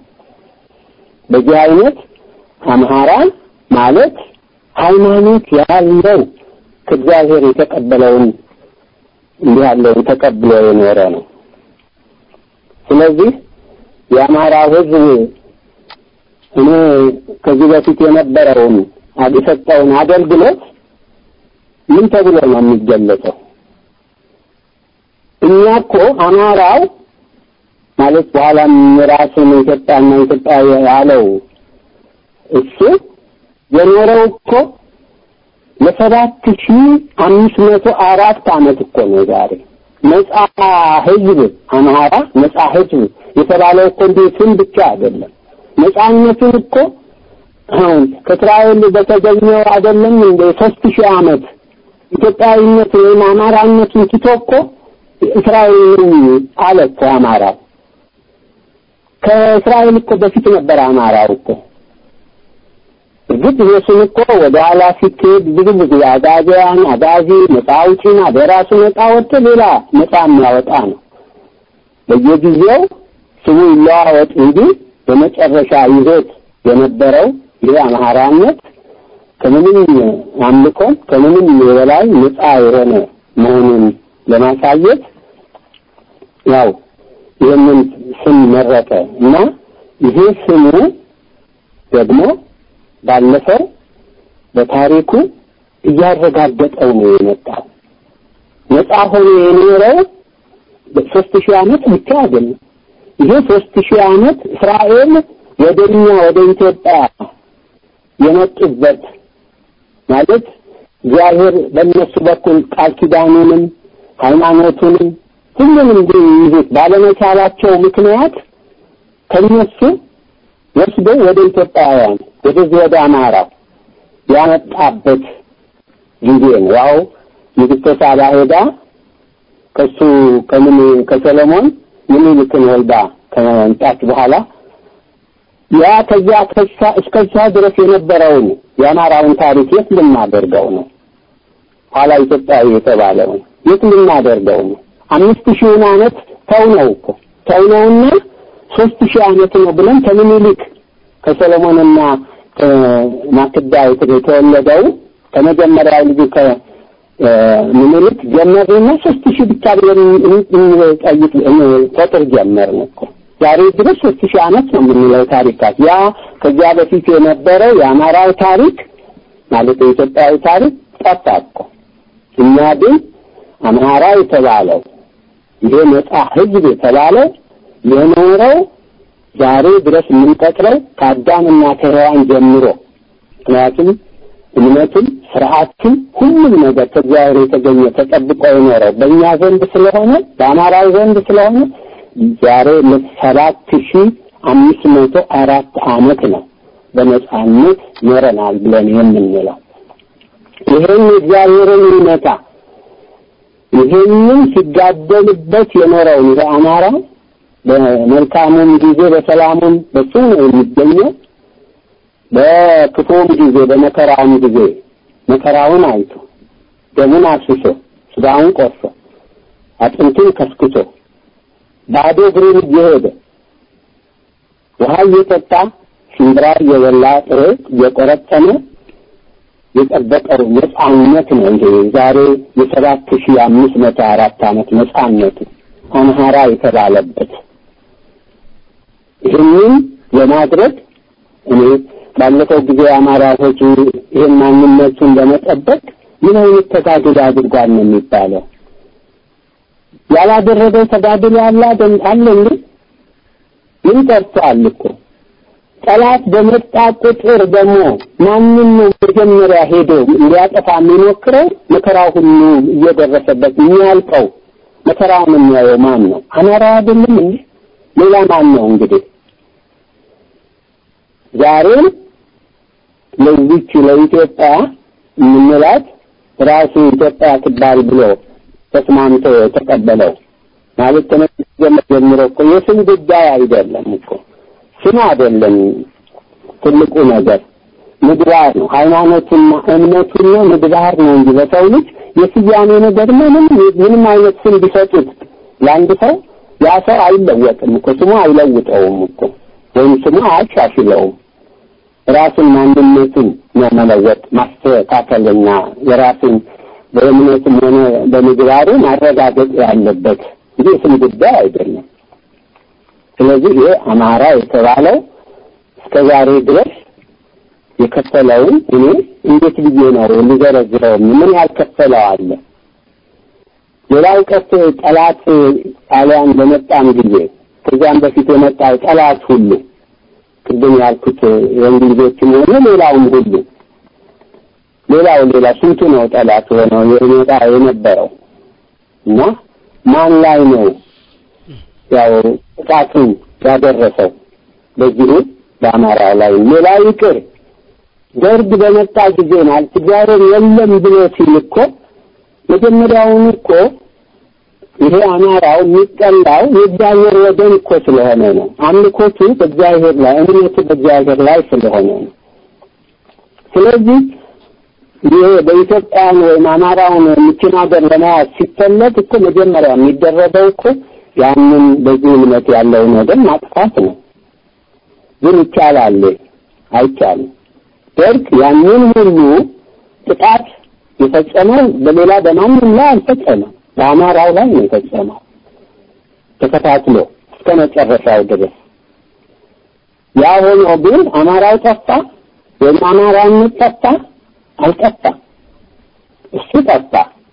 በዚህ አይነት አምሃራ ማለት ሃይማኖት ያለው ከእግዚአብሔር የተቀበለውን እንዲህ ያለውን ተቀብሎ የኖረ ነው። ስለዚህ የአማራ ሕዝብ እኔ ከዚህ በፊት የነበረውን የሰጠውን አገልግሎት ምን ተብሎ ነው የሚገለጸው? እኛ እኮ አማራው ማለት በኋላም ራሱን ኢትዮጵያና ኢትዮጵያ ያለው እሱ የኖረው እኮ ለሰባት ሺህ አምስት መቶ አራት ዓመት እኮ ነው ዛሬ ነጻ ህዝብ አማራ ነጻ ህዝብ የተባለው እኮ እንዲህ ስም ብቻ አይደለም። ነጻነቱን እኮ አሁን ከእስራኤል በተገኘው አይደለም እንደ ሶስት ሺህ ዓመት ኢትዮጵያዊነት ወይም አማራነቱን ትቶ እኮ እስራኤል አለ እኮ አማራው። ከእስራኤል እኮ በፊት ነበር አማራው እኮ። እርግጥ ኢየሱስ እኮ ወደ ኋላ ሲኬድ ብዙ ብዙ አጋዚያን አጋዚ ነፃ አውጪና በራሱ ነፃ ወጥቶ ሌላ ነፃ የሚያወጣ ነው። በየጊዜው ስሙ ይለዋወጥ እንጂ በመጨረሻ ይዞት የነበረው ይህ አማራነት ከምንም አምልኮ ከምንም የበላይ ነፃ የሆነ መሆኑን ለማሳየት ያው ይህንን ስም መረጠ እና ይሄ ስሙ ደግሞ ባለፈው በታሪኩ እያረጋገጠው ነው የመጣው። ነፃ ሆኖ የኖረው ሶስት ሺህ ዓመት ብቻ አይደለም። ይሄ ሶስት ሺህ ዓመት እስራኤል ወደኛ ወደ ኢትዮጵያ የመጡበት ማለት እግዚአብሔር በእነሱ በኩል ቃል ኪዳኑንም ሃይማኖቱንም ሁሉንም ይዙት ባለመቻላቸው ምክንያት ከነሱ ወስዶ ወደ ኢትዮጵያውያን ወደዚህ ወደ አማራው ያመጣበት ጊዜ ነው። ያው ንግሥተ ሳባ ሄዳ ከሱ ከምን ከሰለሞን ምኒልክን ወልዳ ከመምጣት በኋላ ያ ከዚያ ከሳ እስከዛ ድረስ የነበረውን የአማራውን ታሪክ የት ልናደርገው ነው? ኋላ ኢትዮጵያዊ የተባለውን የት ልናደርገው ነው? አምስት ሺውን ዓመት ተው ነው እኮ ተው ነውና ሶስት ሺህ ዓመት ነው ብለን ከምኒልክ ከሰሎሞንና ከማክዳ የተወለደው ከመጀመሪያው ልጁ ከምኒልክ ጀመርንና ሶስት ሺህ ብቻ ብለን እንጠይቅ ቁጥር ጀመርን እኮ ዛሬ ድረስ ሶስት ሺህ ዓመት ነው የምንለው ታሪካት ያ ከዚያ በፊት የነበረው የአማራው ታሪክ ማለት የኢትዮጵያዊ ታሪክ ጠፋ እኮ እኛ ግን አማራ የተባለው ይሄ ነጻ ህዝብ የተባለው የኖረው ዛሬ ድረስ የምንቆጥረው ከአዳምና ከሔዋን ጀምሮ ምክንያቱም እምነቱም ስርዓቱም ሁሉም ነገር ከእግዚአብሔር የተገኘ ተጠብቆ የኖረው በእኛ ዘንድ ስለሆነ በአማራዊ ዘንድ ስለሆነ ዛሬ ለሰባት ሺህ አምስት መቶ አራት ዓመት ነው በነጻነት ኖረናል ብለን የምንለው። ይህን እግዚአብሔርን እውነታ ይህንን ሲጋደልበት የኖረውን ይሄ አማራ በመልካሙም ጊዜ በሰላሙም በሱ ነው የሚገኘው። በክፉም ጊዜ በመከራውም ጊዜ መከራውን አይቶ ደሙን አፍስሶ ስጋውን ቆርሶ አጥንቱን ከስክቶ ባዶ እግሩን እየሄደ ውሃ እየጠጣ ሽምብራ እየበላ ጥሬ እየቆረጠመ የጠበቀው ነጻነት ነው። ይሄ ዛሬ የሰባት ሺህ አምስት መቶ አራት ዓመት ነጻነቱ አምሃራ የተባለበት ይህንን ለማድረግ እኔ ባለፈው ጊዜ የአማራ ሕዝብ ይህን ማንነቱን ለመጠበቅ ምን አይነት ተጋድሎ አድርጓል ነው የሚባለው? ያላደረገው ተጋድሎ አለ አለ እንዴ? ምን ቀርቷል እኮ ጠላት በመጣ ቁጥር ደግሞ ማንም ነው መጀመሪያ ሄዶ ሊያጠፋ የሚሞክረው? መከራው ሁሉ እየደረሰበት የሚያልቀው መከራውን የሚያየው ማን ነው? አማራ አይደለም እንዴ? ሌላ ማን ነው እንግዲህ? ዛሬም ለዚች ለኢትዮጵያ የምንላት ራሱ ኢትዮጵያ ትባል ብሎ ተስማምቶ የተቀበለው ማለት ተነጀመ ጀምሮ እኮ የስም ጉዳይ አይደለም እኮ ስም አይደለም ትልቁ ነገር ምግባር ነው። ሃይማኖቱና እምነቱና ምግባር ነው እንጂ በሰው ልጅ የስያሜ ነገር ምንም ምንም አይነት ስም ቢሰጡት ለአንድ ሰው ያ ሰው አይለወጥም እኮ ስሙ አይለውጠውም እኮ ወይም ስሙ አያሻሽለውም። ራሱን ማንነቱን ነው መለወጥ ማስተካከልና የራሱን በእምነትም ሆነ በምግባሩ ማረጋገጥ ያለበት እንጂ የስም ጉዳይ አይደለም። ስለዚህ ይሄ አማራ የተባለው እስከ ዛሬ ድረስ የከፈለውን እኔ እንዴት ብዬ ነው ልዘረዝረው? ምን ያልከፈለው አለ? ሌላው ቀርቶ ጠላት ጣሊያን በመጣም ጊዜ ከዚያም በፊት የመጣው ጠላት ሁሉ ቅድም ያልኩት የእንግሊዞችም ሆነ ሌላውም ሁሉ ሌላው ሌላ ስንቱ ነው ጠላት ሆነው የመጣ የነበረው እና ማን ላይ ነው ያው ጥቃቱን ያደረሰው? በዚሁ በአማራው ላይ ሌላ ይቅር ደርግ በመጣ ጊዜ ማለት እግዚአብሔር የለም ብሎ ሲል እኮ መጀመሪያውን እኮ ይሄ አማራው የሚጠላው የእግዚአብሔር ወገን እኮ ስለሆነ ነው። አምልኮቱ በእግዚአብሔር ላይ እምነቱ በእግዚአብሔር ላይ ስለሆነ ነው። ስለዚህ ይሄ በኢትዮጵያን ወይም አማራውን የምችን ሀገር ለመያዝ ሲፈለግ እኮ መጀመሪያ የሚደረገው እኮ ያንን በዚህ እምነት ያለውን ወገን ማጥፋት ነው። ግን ይቻላል? አይቻልም። ደርግ ያንን ሁሉ ጥቃት የፈጸመው በሌላ በማንም ላይ አልፈጸመም። በአማራው ላይ ነው የፈጸመው ተከታትሎ እስከ መጨረሻው ድረስ። ያ ሆኖ ግን አማራው ጠፋ ወይም አማራነት ጠፋ አልጠፋም። እሱ ጠፋ።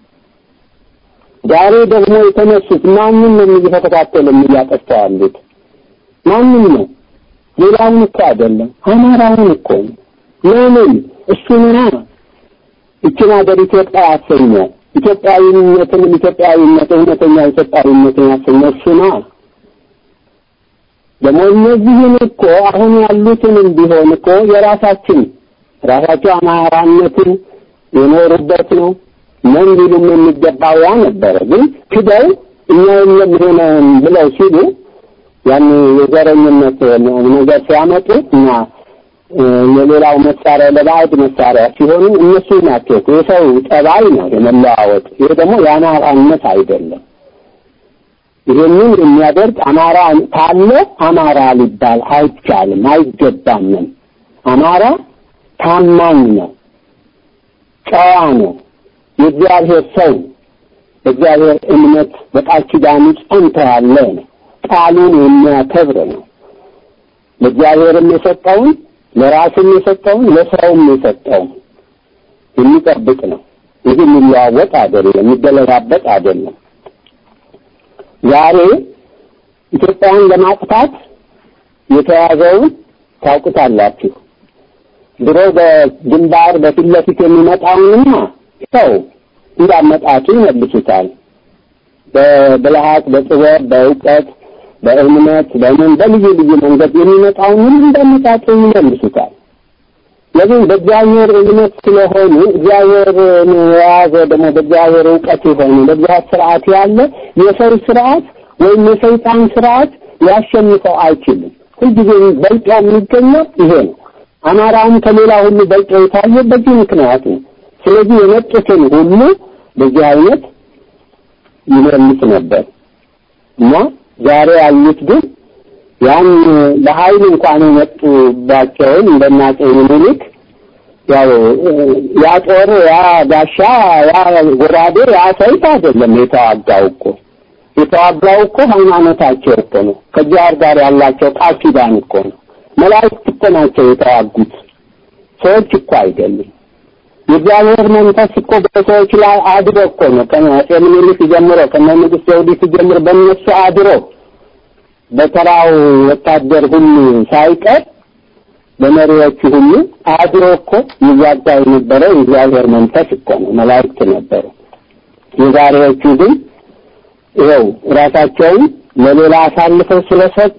ዛሬ ደግሞ የተነሱት ማንም ነው እየተከታተሉ እያጠፋ ያሉት? ማንም ነው? ሌላውን እኮ አይደለም፣ አማራውን እኮ ነው። ለምን እሱና እችን ሀገር ኢትዮጵያ ያሰኘው ኢትዮጵያዊነትን ኢትዮጵያዊነት እውነተኛ ኢትዮጵያዊነትን ያሰኘው እሱና ደግሞ እነዚህን እኮ አሁን ያሉትንም ቢሆን እኮ የራሳችን ራሳቸው አማራነትን የኖሩበት ነው ምን ሊሉም የሚገባው ያ ነበረ። ግን ክደው እኛ የለም ሆነን ብለው ሲሉ ያን የዘረኝነት ነገር ሲያመጡ እና የሌላው መሳሪያ ለባዕድ መሳሪያ ሲሆኑ እነሱ ናቸው። የሰው ጠባይ ነው የመለዋወጥ። ይሄ ደግሞ የአማራነት አይደለም። ይሄንን የሚያደርግ አማራ ካለ አማራ ሊባል አይቻልም፣ አይገባምም። አማራ ታማኝ ነው፣ ጨዋ ነው፣ የእግዚአብሔር ሰው በእግዚአብሔር እምነት በቃል ኪዳኑ ጸንቶ ያለ ነው። ቃሉን የሚያከብር ነው። ለእግዚአብሔርም የሰጠውን ለራስም የሰጠውን ለሰውም የሰጠውን የሚጠብቅ ነው። ይህ የሚለዋወጥ አይደለም፣ የሚገለባበጥ አይደለም። ዛሬ ኢትዮጵያን ለማጥፋት የተያዘውን ታውቁታላችሁ። ድሮ በግንባር በፊት ለፊት የሚመጣውንማ ሰው እንዳመጣቱ ይመልሱታል። በብልሃት፣ በጥበብ፣ በእውቀት፣ በእምነት፣ በምን በልዩ ልዩ መንገድ የሚመጣውን ሁሉ እንዳመጣጡ ይመልሱታል። ለምን በእግዚአብሔር እምነት ስለሆኑ እግዚአብሔርን የያዘ ደግሞ በእግዚአብሔር እውቀት የሆኑ በእግዚአብሔር ስርዓት ያለ የሰው ስርዓት ወይም የሰይጣን ስርዓት ሊያሸንፈው አይችልም። ሁልጊዜ በልጦ የሚገኘው ይሄ ነው። አማራውም ከሌላ ሁሉ በልጦ የታየ በዚህ ምክንያት ነው። ስለዚህ የመጡትን ሁሉ በዚህ አይነት ይመልስ ነበር እና ዛሬ ያሉት ግን ያን በኃይል እንኳን የመጡባቸውን እንደናጼ ምኒልክ ያው ያ ጦር ያ ጋሻ ያ ጎራዴ ያ ሰይፍ አይደለም የተዋጋው እኮ የተዋጋው እኮ ሃይማኖታቸው እኮ ነው። ከእግዚአብሔር ጋር ያላቸው ቃል ኪዳን እኮ ነው። መላእክት እኮ ናቸው የተዋጉት፣ ሰዎች እኮ አይደሉም። የእግዚአብሔር መንፈስ እኮ በሰዎች ላይ አድሮ እኮ ነው ከአፄ ምኒልክ ጀምሮ ከነ ንጉሥ ዘውዲቱ ጀምሮ በእነሱ አድሮ በተራው ወታደር ሁሉ ሳይቀር በመሪዎቹ ሁሉ አድሮ እኮ ይዋጋ የነበረው የእግዚአብሔር መንፈስ እኮ ነው፣ መላእክት ነበሩ። የዛሬዎቹ ግን ይኸው ራሳቸውን ለሌላ አሳልፈው ስለሰጡ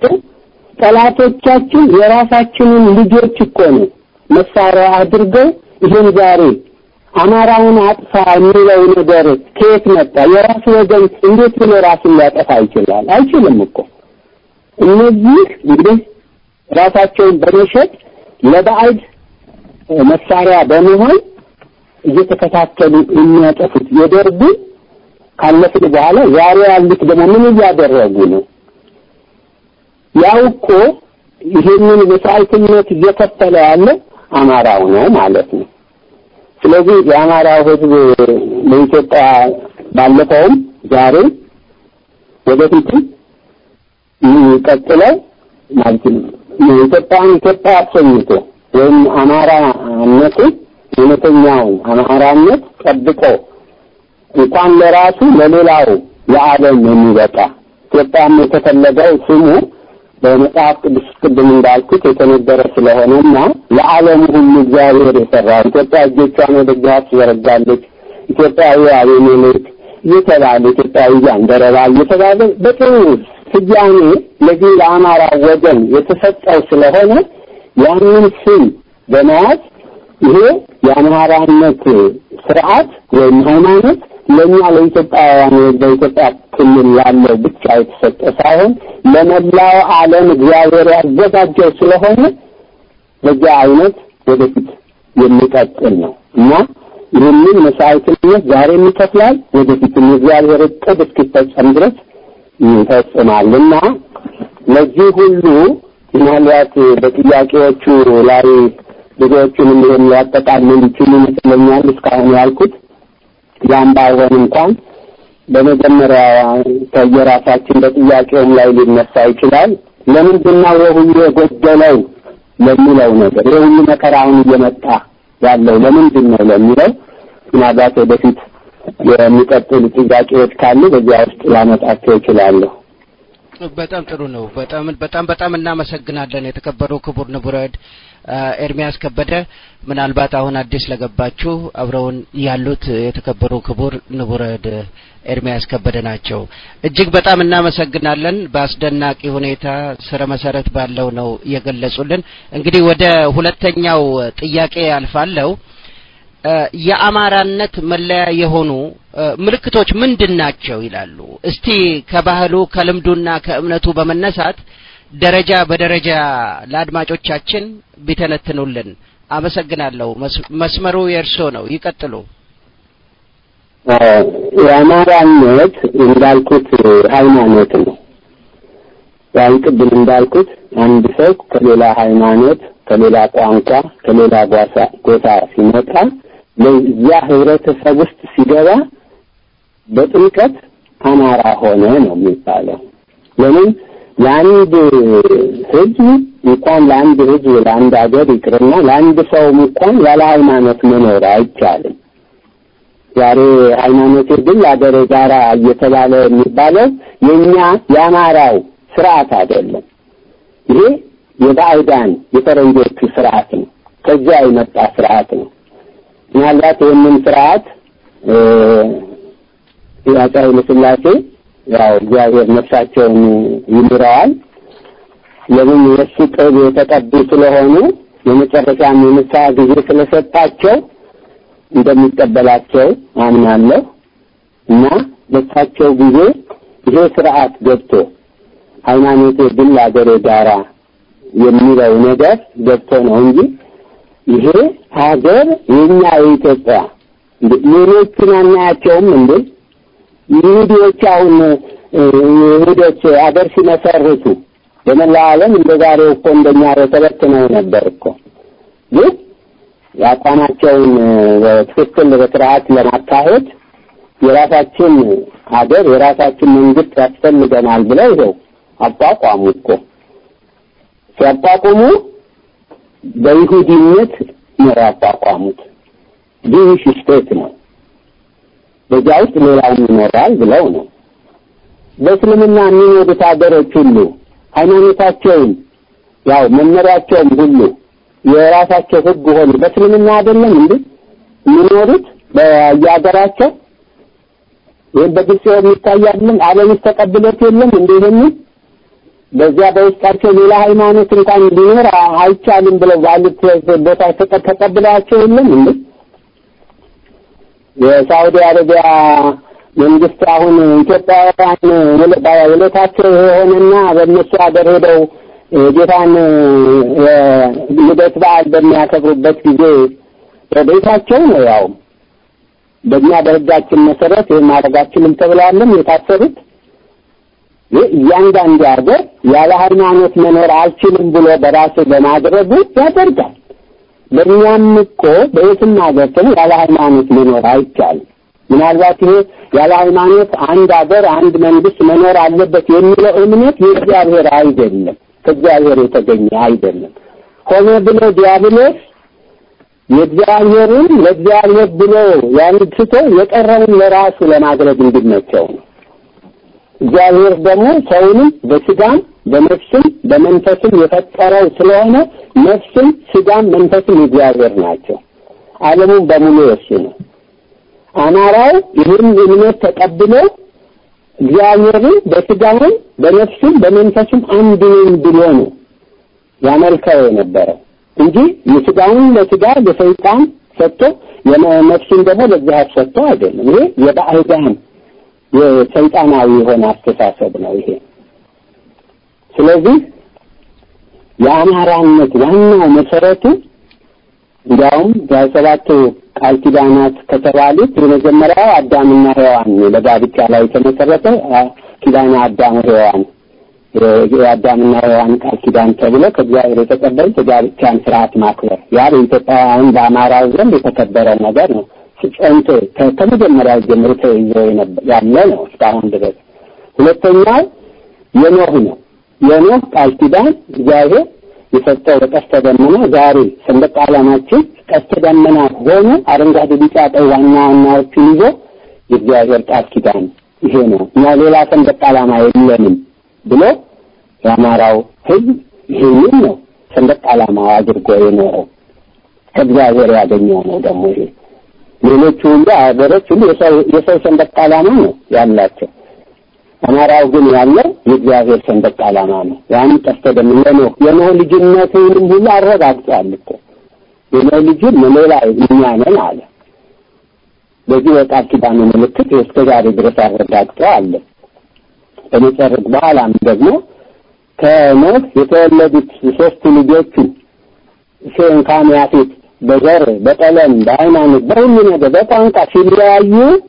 ጠላቶቻችን የራሳችንን ልጆች እኮ ነው መሳሪያ አድርገው ይህን ዛሬ አማራውን አጥፋ የሚለው ነገር ከየት መጣ? የራሱ ወገን እንዴት ብሎ ራሱን ሊያጠፋ ይችላል? አይችልም እኮ እነዚህ እንግዲህ ራሳቸውን በመሸጥ ለባዕድ መሳሪያ በመሆን እየተከታተሉ የሚያጠፉት የደርጉ ካለፍን በኋላ ዛሬ ያሉት ደግሞ ምን እያደረጉ ነው? ያው እኮ ይሄንን መስዋዕትነት እየከፈለ ያለ አማራው ነው ማለት ነው። ስለዚህ የአማራው ሕዝብ በኢትዮጵያ ባለፈውም ዛሬ ወደፊትም ቀጥለው ማለት ነው ኢትዮጵያን ኢትዮጵያ አሰኝቶ ወይም አማራነቱ እውነተኛውን አማራነት ጠብቆ እንኳን ለራሱ ለሌላው ለዓለም የሚበቃ ኢትዮጵያም የተፈለገው ስሙ በመጽሐፍ ቅዱስ ቅድም እንዳልኩት የተነገረ ስለሆነና ለዓለም ሁሉ እግዚአብሔር የሰራው ኢትዮጵያ እጆቿን ወደ እግዚአብሔር ትዘረጋለች፣ ኢትዮጵያዊ አቤሜሌክ እየተባለ ኢትዮጵያዊ ጃንደረባ እየተባለ በጥሩ ስያሜ ለዚህ ለአማራ ወገን የተሰጠው ስለሆነ ያንን ስም በመያዝ ይሄ የአማራነት ስርዓት ወይም ሃይማኖት ለእኛ ለኢትዮጵያውያን በኢትዮጵያ ክልል ላለው ብቻ የተሰጠ ሳይሆን ለመላው ዓለም እግዚአብሔር ያዘጋጀው ስለሆነ በዚያ አይነት ወደፊት የሚቀጥል ነው እና ይህንን መስዋዕትነት ዛሬም ይከፍላል፣ ወደፊትም የእግዚአብሔር እቅድ እስኪፈጸም ድረስ ይፈጽማል እና ለዚህ ሁሉ ምናልባት በጥያቄዎቹ ላይ ብዙዎቹንም ይህን ሊያጠቃልል ይችሉ ይመስለኛል እስካሁን ያልኩት ያም ባይሆን እንኳን በመጀመሪያ ከየራሳችን በጥያቄውም ላይ ሊነሳ ይችላል። ለምንድን ነው የሁሉ የጎደለው ለሚለው ነገር ይህ ሁሉ መከራ አሁን እየመጣ ያለው ለምንድን ነው ለሚለው ምናልባት ወደፊት የሚቀጥሉ ጥያቄዎች ካሉ በዚያ ውስጥ ላመጣቸው እችላለሁ። በጣም ጥሩ ነው። በጣም በጣም በጣም እናመሰግናለን የተከበሩ ክቡር ንቡረድ ኤርሚያስ ከበደ። ምናልባት አሁን አዲስ ለገባችሁ አብረውን ያሉት የተከበሩ ክቡር ንቡረድ ኤርሚያስ ከበደ ናቸው። እጅግ በጣም እናመሰግናለን። በአስደናቂ ሁኔታ ስረ መሰረት ባለው ነው የገለጹልን። እንግዲህ ወደ ሁለተኛው ጥያቄ ያልፋለው። የአማራነት መለያ የሆኑ ምልክቶች ምንድን ናቸው ይላሉ። እስቲ ከባህሉ ከልምዱና ከእምነቱ በመነሳት ደረጃ በደረጃ ለአድማጮቻችን ቢተነትኑልን። አመሰግናለሁ። መስመሩ የእርሶ ነው፣ ይቀጥሉ። የአማራነት እንዳልኩት ሃይማኖት ነው። ያን ቅድም እንዳልኩት አንድ ሰው ከሌላ ሃይማኖት፣ ከሌላ ቋንቋ፣ ከሌላ ጎሳ ሲመጣ ለዚያ ህብረተሰብ ውስጥ ሲገባ በጥምቀት አማራ ሆነ ነው የሚባለው። ለምን ለአንድ ህዝብ እንኳን ለአንድ ህዝብ ለአንድ ሀገር ይቅርና ለአንድ ሰውም እንኳን ያለ ሃይማኖት መኖር አይቻልም። ዛሬ ሃይማኖቴ ግን ለአገሬ ጋራ እየተባለ የሚባለው የኛ የአማራው ስርዓት አይደለም። ይሄ የባዕዳን የፈረንጆቹ ስርዓት ነው። ከዚያ የመጣ ስርዓት ነው። ምናልባት ይህንን ስርዓት የአፄ ኃይለ ሥላሴ ያው እግዚአብሔር ነፍሳቸውን ይምረዋል። ለምን የእሱ ቅብ የተቀቡ ስለሆኑ የመጨረሻም የንስሐ ጊዜ ስለሰጣቸው እንደሚቀበላቸው አምናለሁ እና በሳቸው ጊዜ ይሄ ስርዓት ገብቶ ሃይማኖቴ ግን ለአገሬ ጋራ የሚለው ነገር ገብቶ ነው እንጂ ይሄ ሀገር የኛ የኢትዮጵያ ሌሎቹን አናያቸውም እንዴ? ይሁዲዎች አሁን ይሁዶች አገር ሲመሰርቱ በመላው ዓለም እንደ ዛሬው እኮ እንደኛ ተበትነው ነበር እኮ ግን የአቋማቸውን በትክክል በስርዓት ለማካሄድ የራሳችን ሀገር የራሳችን መንግስት ያስፈልገናል ብለው ይኸው አቋቋሙ እኮ ሲያቋቁሙ በይሁዲነት ነው ያቋቋሙት። ጂዊሽ ስቴት ነው። በዚያ ውስጥ ሌላውን ይኖራል ብለው ነው። በእስልምና የሚኖሩት ሀገሮች ሁሉ ሃይማኖታቸውን ያው መመሪያቸውም ሁሉ የራሳቸው ህግ ሆኑ በእስልምና አይደለም እንዴ የሚኖሩት በየሀገራቸው ይህም በግልጽ የሚታይ አይደለም። ዓለምስ ተቀብሎት የለም እንዴ ይሄንን በዚያ በውስጣቸው ሌላ ሃይማኖት እንኳን ሊኖር አይቻልም ብለው ባሉት ቦታ ተቀብለዋቸው የለም እንዴ? የሳውዲ አረቢያ መንግስት አሁን ኢትዮጵያውያን ውለታቸው የሆነና በእነሱ ሀገር ሄደው ጌታን ልደት በዓል በሚያከብሩበት ጊዜ በቤታቸው ነው ያው በእኛ በህጋችን መሰረት ይህን ማድረጋችንም ተብለዋለም የታሰሩት። እያንዳንዱ ሀገር ያለ ሃይማኖት መኖር አልችልም ብሎ በራሱ በማድረጉ ያደርጋል። በእኛም እኮ በየትም ሀገር ደግሞ ያለ ሃይማኖት መኖር አይቻልም። ምናልባት ይሄ ያለ ሃይማኖት አንድ ሀገር አንድ መንግስት መኖር አለበት የሚለው እምነት የእግዚአብሔር አይደለም፣ ከእግዚአብሔር የተገኘ አይደለም። ሆነ ብሎ ዲያብሎስ የእግዚአብሔርን ለእግዚአብሔር ብሎ ያን ትቶ የቀረውን ለራሱ ለማድረግ እንዲመቸው ነው። እግዚአብሔር ደግሞ ሰውንም በስጋም በነፍስም በመንፈስም የፈጠረው ስለሆነ ነፍስም ስጋም መንፈስም እግዚአብሔር ናቸው። ዓለሙን በሙሉ የሱ ነው። አማራው ይህን እምነት ተቀብሎ እግዚአብሔርን በስጋውም በነፍስም በመንፈስም አንድ ነኝ ብሎ ነው ያመልከው የነበረው እንጂ የስጋውን ለስጋ ለሰይጣን ሰጥቶ የነፍሱን ደግሞ ለእግዚአብሔር ሰጥቶ አይደለም። ይሄ የባዕዳን የሰይጣናዊ የሆነ አስተሳሰብ ነው ይሄ። ስለዚህ የአማራነት ዋናው መሰረቱ እንዲያውም በሰባቱ ቃል ኪዳናት ከተባሉት የመጀመሪያው አዳምና ሔዋን ለጋብቻ ላይ የተመሰረተ ኪዳነ አዳም ሔዋን የአዳምና ሔዋን ቃል ኪዳን ተብሎ ከእግዚአብሔር የተቀበሉት የጋብቻን ስርዓት ማክበር ያ በኢትዮጵያውያን በአማራው ዘንድ የተከበረ ነገር ነው። ጸንቶ ከመጀመሪያው ጀምሮ ተይዞ ያለ ነው እስካሁን ድረስ። ሁለተኛው የኖህ ነው። የኖህ ቃል ኪዳን እግዚአብሔር የሰጠው በቀስተ ደመና ዛሬ ሰንደቅ ዓላማችን ቀስተ ደመና ሆኖ አረንጓዴ፣ ቢጫ፣ ቀይ ዋና ዋናዎቹን ይዞ የእግዚአብሔር ቃል ኪዳን ይሄ ነው እና ሌላ ሰንደቅ ዓላማ የለንም ብሎ የአማራው ሕዝብ ይሄንን ነው ሰንደቅ ዓላማው አድርጎ የኖረው ከእግዚአብሔር ያገኘው ነው። ደግሞ ይሄ ሌሎቹ ሁሉ ሀገሮች ሁሉ የሰው ሰንደቅ ዓላማ ነው ያላቸው። አማራው ግን ያለው የእግዚአብሔር ሰንደቅ ዓላማ ነው። ያን ቀስተ ደመና ነው የኖህ ልጅነትንም ሁሉ አረጋግጧል እኮ የኖህ ልጅም ሌላ እኛ ነን አለ። በዚህ በቃል ኪዳኑ ምልክት እስከ ዛሬ ድረስ አረጋግጦ አለ። በመጨረሻ በኋላም ደግሞ ከኖህ የተወለዱት ሶስቱ ልጆቹ ሴም፣ ካም፣ ያፌት በዘር በቀለም በሃይማኖት በሁሉ ነገር በቋንቋ ሲለያዩ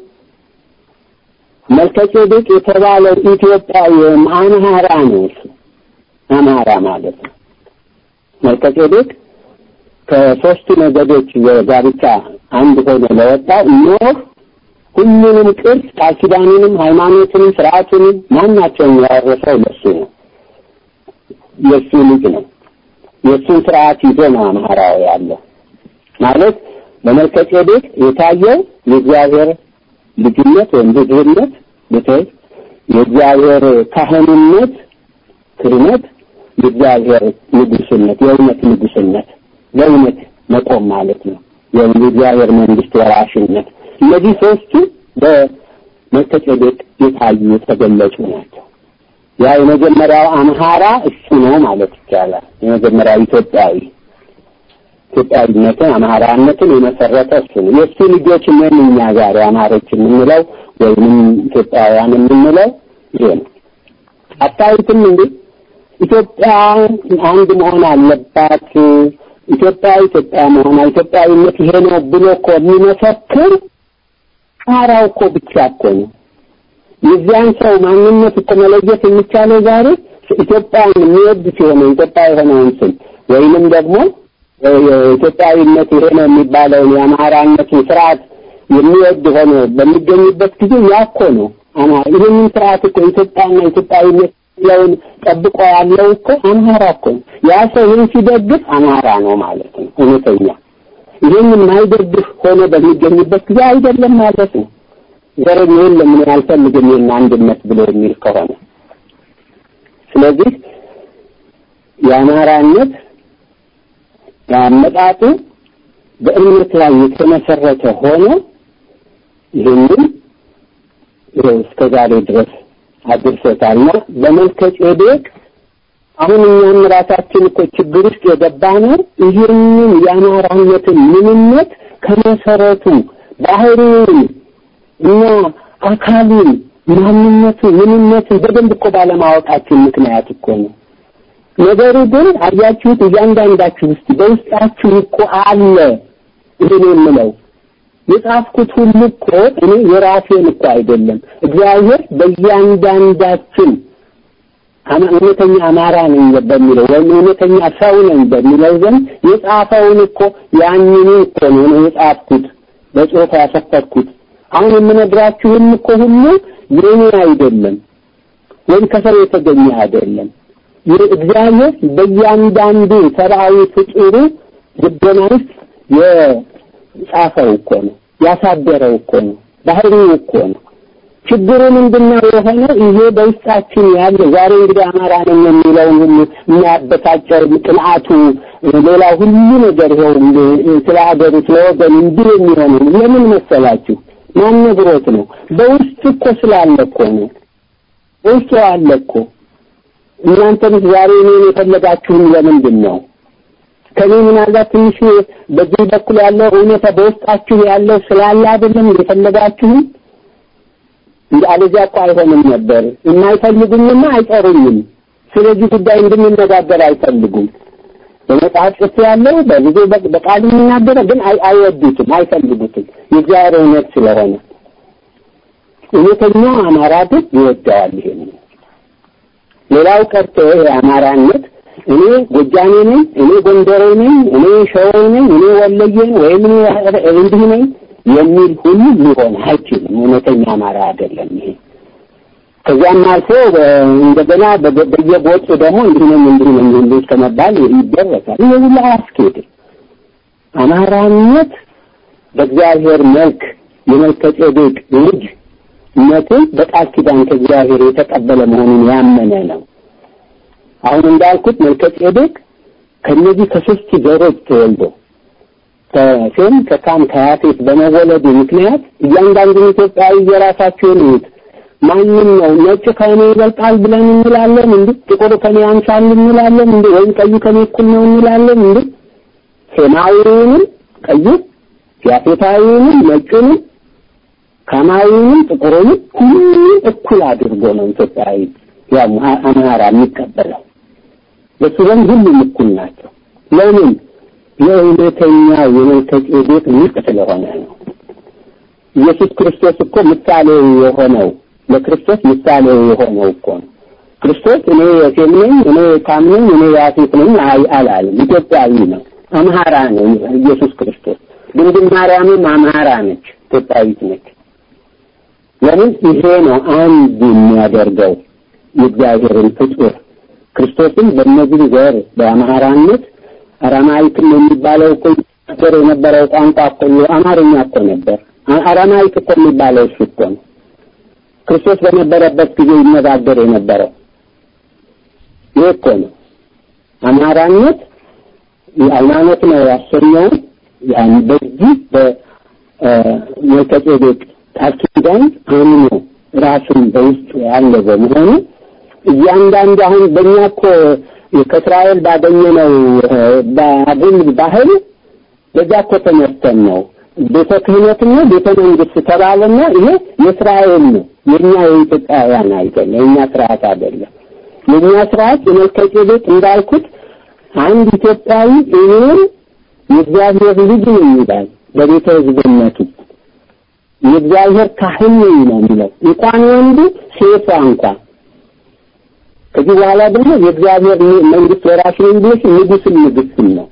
መልከጼዴቅ የተባለው ኢትዮጵያዊ አምሃራ ነው። እሱ አምሃራ ማለት ነው። መልከጼዴቅ ከሶስቱ ነገዶች ጋብቻ አንድ ሆኖ ለወጣው ኖህ ሁሉንም ቅርስ ቃል ኪዳኑንም ሃይማኖቱንም ስርዓቱንም ማናቸውን ያወረሰው ለሱ ነው። የእሱ ልጅ ነው። የእሱን ስርዓት ይዞ ነው አምሃራው ያለው ማለት በመልከጼዴቅ የታየው የእግዚአብሔር ልጅነት ወይም ብዝህነት ብትል የእግዚአብሔር ካህንነት ክህነት የእግዚአብሔር ንጉስነት የእውነት ንጉስነት ለእውነት መቆም ማለት ነው። የእግዚአብሔር መንግስት ወራሽነት እነዚህ ሶስቱ በመልከጼዴቅ የታዩ የተገለጹ ናቸው። ያ የመጀመሪያው አምሃራ እሱ ነው ማለት ይቻላል። የመጀመሪያው ኢትዮጵያዊ ኢትዮጵያዊነትን አማራነትን የመሰረተ እሱ ነው። የእሱ ልጆች ነን እኛ ዛሬ አማሮች የምንለው ወይንም ኢትዮጵያውያን የምንለው ይሄ ነው። አታዩትም እንዴ? ኢትዮጵያ አንድ መሆን አለባት፣ ኢትዮጵያ ኢትዮጵያ መሆኗ ኢትዮጵያዊነት ይሄ ነው ብሎ እኮ የሚመሰክር አማራው እኮ ብቻ እኮ ነው። የዚያን ሰው ማንነት እኮ መለየት የሚቻለው ዛሬ ኢትዮጵያን የሚወድ ሲሆን ኢትዮጵያ የሆነውን ስም ወይንም ደግሞ የኢትዮጵያዊነት ይሄ ነው የሚባለውን የአማራነትን ስርዓት የሚወድ ሆኖ በሚገኝበት ጊዜ ያ እኮ ነው አማራ። ይህንን ስርዓት እኮ ኢትዮጵያና ኢትዮጵያዊነት ለውን ጠብቆ ያለው እኮ አማራ እኮ ነው። ያ ሰው ይህን ሲደግፍ አማራ ነው ማለት ነው እውነተኛ። ይህንን ማይደግፍ ሆኖ በሚገኝበት ጊዜ አይደለም ማለት ነው። ዘረኛ የለም እኔ አልፈልግም ይህን አንድነት ብሎ የሚል ከሆነ ስለዚህ የአማራነት ያመጣጡ በእምነት ላይ የተመሰረተ ሆኖ ይህንን እስከ ዛሬ ድረስ አድርሶታልና በመልከ ጼዴቅ አሁን እኛም ራሳችን እኮ ችግር ውስጥ የገባ ነው። ይህንን የአማራነትን ምንነት ከመሰረቱ ባህሪውን እና አካሉን ማንነቱ ምንነቱን በደንብ እኮ ባለማወቃችን ምክንያት እኮ ነው። ነገሩ ግን አያችሁት፣ እያንዳንዳችሁ ውስጥ በውስጣችሁ እኮ አለ። ይሄን የምለው የጻፍኩት ሁሉ እኮ እኔ የራሴን እኮ አይደለም። እግዚአብሔር በእያንዳንዳችን እውነተኛ አማራ ነኝ በሚለው ወይም እውነተኛ ሰው ነኝ በሚለው ዘንድ የጻፈውን እኮ ያንኑ እኮ ነው እኔ የጻፍኩት በጽሑፍ ያሰፈርኩት። አሁን የምነግራችሁም እኮ ሁሉ የኔ አይደለም ወይም ከሰው የተገኘ አይደለም። እግዚአብሔር በእያንዳንዱ ሰብአዊ ፍጡሩ ልቦና ውስጥ የጻፈው እኮ ነው፣ ያሳደረው እኮ ነው፣ ባህሪው እኮ ነው። ችግሩ ምንድነው የሆነው? ይሄ በውስጣችን ያለ ዛሬ እንግዲህ አማራ ነኝ የሚለውን ሁሉ የሚያበሳጨው ቅንዓቱ፣ ሌላ ሁሉ ነገር ይኸው ስለ ሀገሩ ስለ ወገኑ እንዲህ የሚሆነው ለምን መሰላችሁ? ማን ነግሮት ነው? በውስጥ እኮ ስላለ እኮ ነው። በውስጡ አለ እኮ እናንተም ዛሬ እኔን የፈለጋችሁን ለምንድን ነው? ከኔ ምናልባት ትንሽ በዚህ በኩል ያለው እውነታ በውስጣችሁ ያለው ስላለ አይደለም የፈለጋችሁን እንደ አለዚያ እኮ አይሆንም ነበር። የማይፈልጉኝማ አይጠሩኝም። ስለዚህ ጉዳይ እንድንነጋገር አይፈልጉም። በመጽሐፍ ጽፍ ያለው በብዙ በቃል የሚናገረ ግን አይወዱትም፣ አይፈልጉትም የእግዚአብሔር እውነት ስለሆነ እውነተኛ አማራ ግን ይወደዋል ይሄን ሌላው ቀርቶ የአማራነት እኔ ጎጃሜ ነኝ፣ እኔ ጎንደሬ ነኝ፣ እኔ ሸዋዬ ነኝ፣ እኔ ወለዬ ነኝ ወይም እኔ እንዲህ ነኝ የሚል ሁሉ ሊሆን አይችልም። እውነተኛ አማራ አይደለም ይሄ። ከዚያም አልፎ እንደገና በየቦጡ ደግሞ እንዲህ ነኝ እንዲህ ነኝ እንዲህ ከመባል ይደረሳል። ይህ ሁሉ አያስኬድም። አማራነት በእግዚአብሔር መልክ የመልከ ጼዴቅ ልጅ ነትን በቃል ኪዳን ከእግዚአብሔር የተቀበለ መሆኑን ያመነ ነው። አሁን እንዳልኩት መልከ ጼዴቅ ከነዚህ ከሶስት ዘሮች ተወልዶ ከሴም ከካም ከያፌት በመወለዱ ምክንያት እያንዳንዱን ኢትዮጵያዊ የራሳቸውን እዩት። ማንም ነው ነጭ ከኔ ይበልጣል ብለን እንላለን እንዴ? ጥቁሩ ከኔ ያንሳል እንላለን እንዴ? ወይም ቀዩ ከኔ እኩል ነው እንላለን እንዴ? ሴማዊውንም ቀዩ ያፌታዊውንም ነጩንም ካማዊውንም ጥቁሩንም ሁሉም እኩል አድርጎ ነው ኢትዮጵያዊ ያው አማራ የሚቀበለው። በሱ ዘንድ ሁሉም እኩል ናቸው። ለምን? የእውነተኛው የመልከ ጼዴቅ ልጅ ስለሆነ ነው። ኢየሱስ ክርስቶስ እኮ ምሳሌ የሆነው ለክርስቶስ ምሳሌ የሆነው እኮ ነው። ክርስቶስ እኔ የሴም ነኝ፣ እኔ የካም ነኝ፣ እኔ የያፌት ነኝ አላለም። ኢትዮጵያዊ ነው። አምሃራ ነው ኢየሱስ ክርስቶስ። ድንግል ማርያምም አምሃራ ነች፣ ኢትዮጵያዊት ነች። ለምን? ይሄ ነው አንድ የሚያደርገው የእግዚአብሔርን ፍጡር ክርስቶስን በእነዚህ ዘር በአምሃራነት አራማይክም የሚባለው እኮ ነበር የነበረው ቋንቋ እኮ አማርኛ እኮ ነበር። አራማይክ እኮ የሚባለው እሱ እኮ ነው። ክርስቶስ በነበረበት ጊዜ ይነጋገር የነበረው ይህ እኮ ነው። አማራነት ሃይማኖት ነው ያሰኘውን ያን በዚህ በመልከጼዴቅ ቃል ኪዳን አምኖ ራሱን በውስጡ ያለ በመሆኑ እያንዳንዱ አሁን በእኛ እኮ ከእስራኤል ባገኘነው ባቡል ባህል በዛ እኮ ተመርተን ነው ቤተ ክህነትና ቤተ መንግስት ተባለና ይሄ የእስራኤል ነው የኛ የኢትዮጵያውያን አይደለም የኛ ስርዓት አይደለም የኛ ስርዓት የመልከጼዴቅ እንዳልኩት አንድ ኢትዮጵያዊ እኔም የእግዚአብሔር ልጅ ነኝ ይላል በቤተ ህዝብነቱ የእግዚአብሔር ካህን ነኝ ነው የሚለው እንኳን ወንዱ ሴቷ እንኳን ከዚህ በኋላ ደግሞ የእግዚአብሔር መንግስት ወራሽ ነኝ ብለሽ ንጉስም ንግስትም ነው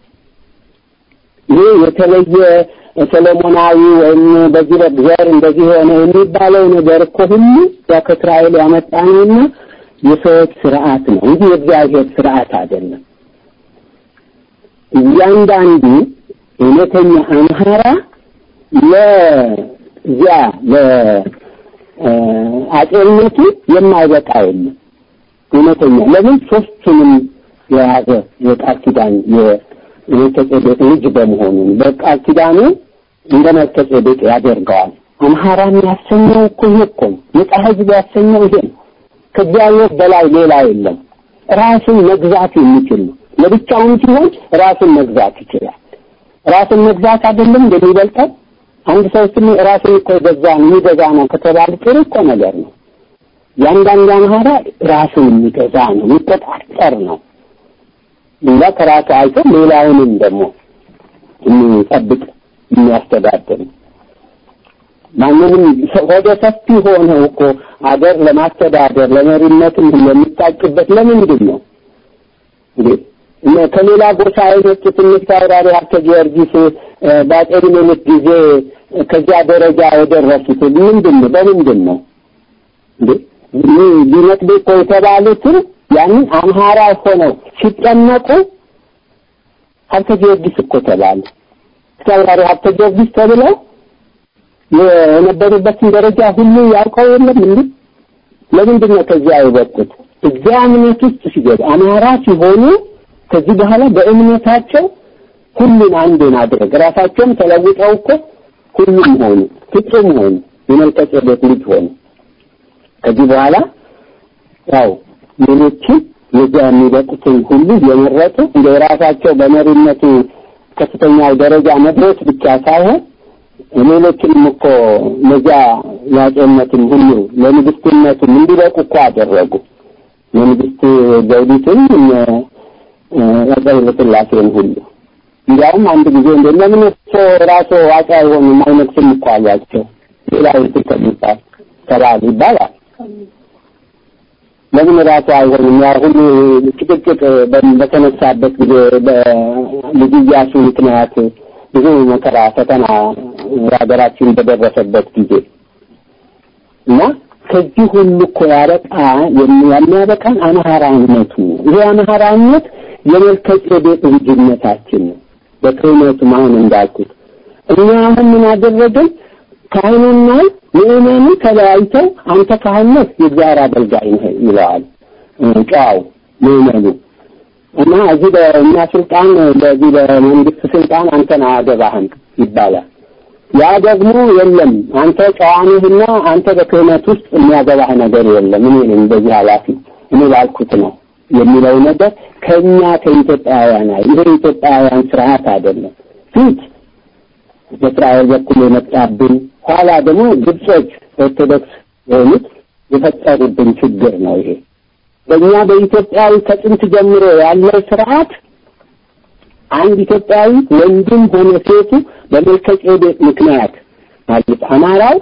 ይሄ የተለየ ሰለሞናዊ ወይም በዚህ በዘር እንደዚህ ሆነ የሚባለው ነገር እኮ ሁሉ ያው ከእስራኤል ያመጣ ነውና የሰዎች ስርዓት ነው እንጂ የእግዚአብሔር ስርዓት አይደለም። እያንዳንዱ እውነተኛ አምሃራ ለዚያ ለአጼነቱ የማይበቃ የለም። እውነተኛ ለምን ሶስቱንም የያዘ የቃል ኪዳን የመልከጼዴቅ ልጅ በመሆኑ በቃል ኪዳኑ እንደ መልከጼዴቅ ያደርገዋል። አምሃራን ያሰኘው እኮ ይሄ እኮ ነው። ነጻ ህዝብ ያሰኘው ይሄ ነው። ከእግዚአብሔር በላይ ሌላ የለም። ራሱን መግዛት የሚችል ነው። ለብቻውን ሲሆን ራሱን መግዛት ይችላል። ራሱን መግዛት አይደለም እንደሚበልጠው አንድ ሰው ስም ራሱን እኮ የገዛ ነው የሚገዛ ነው ከተባለ ጥሩ እኮ ነገር ነው። ያንዳንዱ አምሃራ ራሱን የሚገዛ ነው፣ የሚቆጣጠር ነው። ሌላ ከራሱ አይቶ ሌላውንም ደግሞ የሚጠብቅ የሚያስተዳድር ማንንም ወደ ሰፊ ሆነው እኮ አገር ለማስተዳደር ለመሪነትም የሚታጭበት ለምንድን ነው እንዴ? ከሌላ ጎሳ የመጡት እነ አውራሪ ሀብተ ጊዮርጊስ በአጼ ምኒልክ ጊዜ ከዚያ ደረጃ የደረሱት ምንድን ነው? በምንድን ነው እንዴ? ሊነጥቤ እኮ የተባሉትን ያንን አምሃራ ሆነው ሲጠመቁ ሀብተ ጊዮርጊስ እኮ ተባሉ። ተወራሪ ሀብተ ጊዮርጊስ ተብለው የነበሩበትን ደረጃ ሁሉ ያውቀው የለም እንዴ? ለምንድን ነው ከዚያ የበቁት? እዚያ እምነት ውስጥ ሲገቡ አማራ ሲሆኑ ከዚህ በኋላ በእምነታቸው ሁሉን አንድ ማድረግ ራሳቸውም ተለውጠው እኮ ሁሉም ሆኑ፣ ፍጹም ሆኑ፣ የመልከጼዴቅ ልጅ ሆኑ። ከዚህ በኋላ ያው ሌሎችን የዚያ የሚበቁትን ሁሉ የመረጡ እንደ ራሳቸው በመሪነቱ ከፍተኛው ደረጃ መድረስ ብቻ ሳይሆን ሌሎችንም እኮ ለዚያ ያጼነትን ሁሉ ለንግስትነትም እንዲበቁ እኮ አደረጉ። ለንግስት ዘውዲቱን አፄ ኃይለሥላሴን ሁሉ እንዲያውም አንድ ጊዜ እንደ ለምን እርሶ ራሶ አፄ አይሆኑም አይነግስም እኮ አሏቸው። ሌላ ይትል ከሚባል ተባሉ ይባላል። ለምን ራሱ አይሆንም? ያ ሁሉ ጭቅጭቅ በተነሳበት ጊዜ በልጅ ኢያሱ ምክንያት ብዙ መከራ ፈተና ሀገራችን በደረሰበት ጊዜ እና ከዚህ ሁሉ እኮ ያበቃ የሚያበቃን አማራነቱ ይሄ አማራነት የመልከ ጼዴቅ ልጅነታችን ነው። በክህነቱም አሁን እንዳልኩት እኛ አሁን ምን አደረግን? ካህኑና ምዕመኑ ተለያይተው አንተ ካህን ነህ የእግዚአብሔር አገልጋይ ነህ ይለዋል ጨዋው ምዕመኑ እና እዚህ በእኛ ስልጣን በዚህ በመንግስት ስልጣን አንተን አያገባህም ይባላል። ያ ደግሞ የለም አንተ ጨዋነህና አንተ በክህነት ውስጥ የሚያገባህ ነገር የለም እኔ ነኝ በዚህ ኃላፊ እኔ ባልኩት ነው የሚለው ነገር ከኛ ከኢትዮጵያውያን አይ ይሄ ኢትዮጵያውያን ስርዓት አይደለም። ፊት በእስራኤል በኩል የመጣብን ኋላ ደግሞ ግብጾች ኦርቶዶክስ የሆኑት የፈጠሩብን ችግር ነው ይሄ። በእኛ በኢትዮጵያዊ ከጥንት ጀምሮ ያለው ስርዓት አንድ ኢትዮጵያዊ ወንድም ሆነ ሴቱ በመልከ ጼዴቅ ምክንያት ማለት አማራው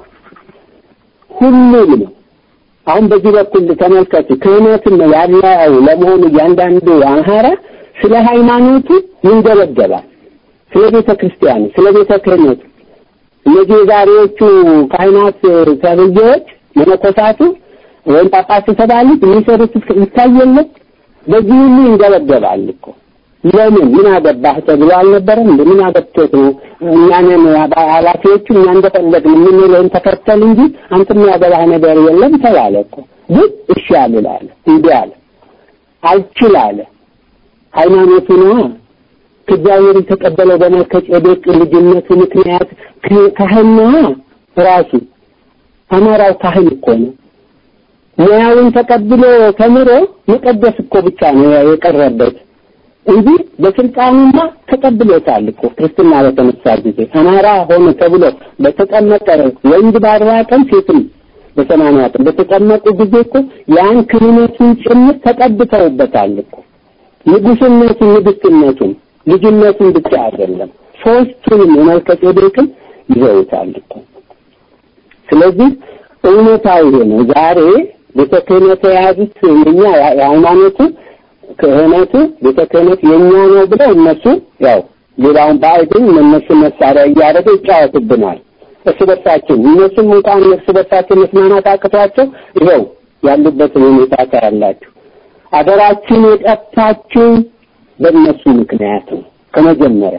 ሁሉም ነው። አሁን በዚህ በኩል ተመልከቱ፣ ክህነትን ያለው ለመሆኑ እያንዳንዱ አማራ ስለ ሃይማኖቱ ይንገበገባል። ስለ ቤተ ክርስቲያኑ፣ ስለ ቤተ ክህነቱ እነዚህ የዛሬዎቹ ካህናት ተብዬዎች መነኮሳቱ ወይም ጳጳስ የተባሉት የሚሰሩት ይታየለት በዚህ ሁሉ ይንገበገባል እኮ ለምን ምን አገባህ ተብሎ አልነበረም እንዴ ምን አገብቶት ነው እኛንን ኃላፊዎቹ እኛ እንደፈለግን የምንለውን ተከተል እንጂ አንተ የሚያገባህ ነገር የለም ተባለ እኮ ግን እሺ አልላለ እንዲህ አለ አልችል አለ ሃይማኖቱ ነዋ ከእግዚአብሔር የተቀበለው በመልከ ጼዴቅ ልጅነቱ ምክንያት ካህን ነዋ ራሱ አማራው ካህን እኮ ነው ሙያውን ተቀብሎ ተምሮ መቀደስ እኮ ብቻ ነው የቀረበት እንጂ በስልጣኑማ ተቀብሎታል እኮ ክርስትና በተነሳ ጊዜ አማራ ሆነ ተብሎ በተቀመጠ ወንድ በአርባ ቀን ሴትም በሰማንያ ቀን በተቀመጡ ጊዜ እኮ ያን ክህነቱን ጭምር ተቀብተውበታል እኮ ንጉስነቱን፣ ንግስትነቱን፣ ልጅነቱን ብቻ አይደለም ሶስቱንም የመልከ ጼዴቅን ይዘውታል እኮ። ስለዚህ እውነታው ይሄ ነው። ዛሬ ቤተ ክህነት የያዙት የኛ የሃይማኖቱ ክህነቱ ቤተ ክህነት የኛ ነው ብለው እነሱ ያው ሌላውን ባዕድን እነሱ መሳሪያ እያደረገ ይጫወትብናል። እርስ በርሳችን እነሱም እንኳን እርስ በርሳችን መስማማት አቅቷቸው ይኸው ያሉበትን ሁኔታ ታያላችሁ። አገራችን የጠፋችው በእነሱ ምክንያት ነው። ከመጀመሪያ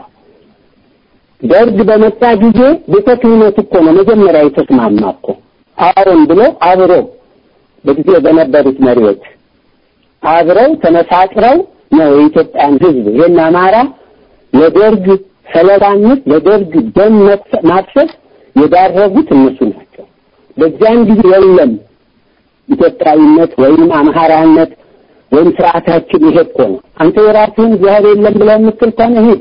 ደርግ በመጣ ጊዜ ቤተ ክህነት እኮ ነው መጀመሪያ የተስማማ እኮ አዎን ብሎ አብሮ በጊዜው በነበሩት መሪዎች አብረው ተመሳጥረው ነው የኢትዮጵያን ሕዝብ ይሄን አማራ ለደርግ ሰለባነት ለደርግ ደም ማፍሰስ የዳረጉት እነሱ ናቸው። በዚያን ጊዜ የለም ኢትዮጵያዊነት ወይም አምሃራነት ወይም ስርዓታችን ይሄ እኮ ነው። አንተ የራስህን እግዚአብሔር የለም ብለው የምትል ከሆነ ሂድ፣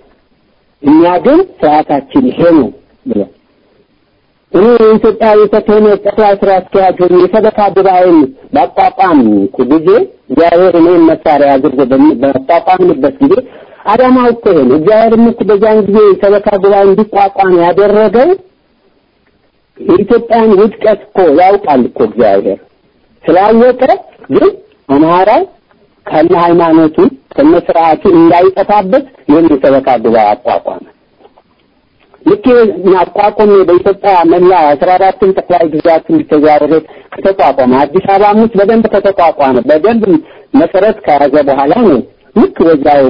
እኛ ግን ስርዓታችን ይሄ ነው ብለው እኔ የኢትዮጵያ ቤተ ክህነት ጠቅላይ ስራ አስኪያጅ ሆኜ የሰበካ ጉባኤን ባቋቋምኩ ጊዜ እግዚአብሔር እኔን መሳሪያ አድርጎ ባቋቋምንበት ጊዜ አዳማው እኮ ይሄ ነው። እግዚአብሔርም እኮ በዚያን ጊዜ የሰበካ ጉባኤ እንዲቋቋም ያደረገው የኢትዮጵያን ውድቀት እኮ ያውቃል እኮ እግዚአብሔር ስላወቀ ግን አማራው ከነ ሃይማኖቱ ከነ ስርዓቱ እንዳይጠፋበት ይህን የሰበካ ጉባኤ አቋቋመ። ልክ አቋቁሜ በኢትዮጵያ መላ አስራ አራቱን ጠቅላይ ግዛት ተዛውሬ ከተቋቋመ አዲስ አበባ ውስጥ በደንብ ከተቋቋመ በደንብ መሰረት ከያዘ በኋላ ነው ልክ በዛው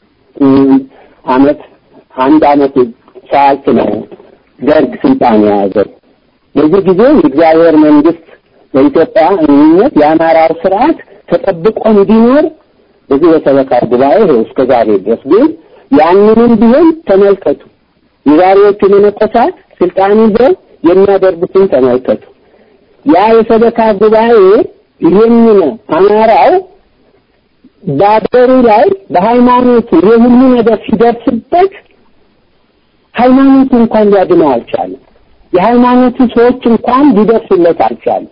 አመት አንድ አመት ሳያልፍ ነው ደርግ ስልጣን የያዘው። በዚህ ጊዜ የእግዚአብሔር መንግስት በኢትዮጵያ እምነት የአማራው ስርዓት ተጠብቆ እንዲኖር በዚህ በሰበካ ጉባኤ ይኸው እስከ ዛሬ ድረስ ግን ያንንም ቢሆን ተመልከቱ። የዛሬዎቹ መነኮሳት ስልጣን ይዘው የሚያደርጉትን ተመልከቱ። ያ የሰበካ ጉባኤ ይህንን አማራው በአገሩ ላይ በሃይማኖቱ ይሄ ሁሉ ነገር ሲደርስበት ሃይማኖቱ እንኳን ሊያድነው አልቻለም። የሃይማኖቱ ሰዎች እንኳን ሊደርሱለት አልቻለም።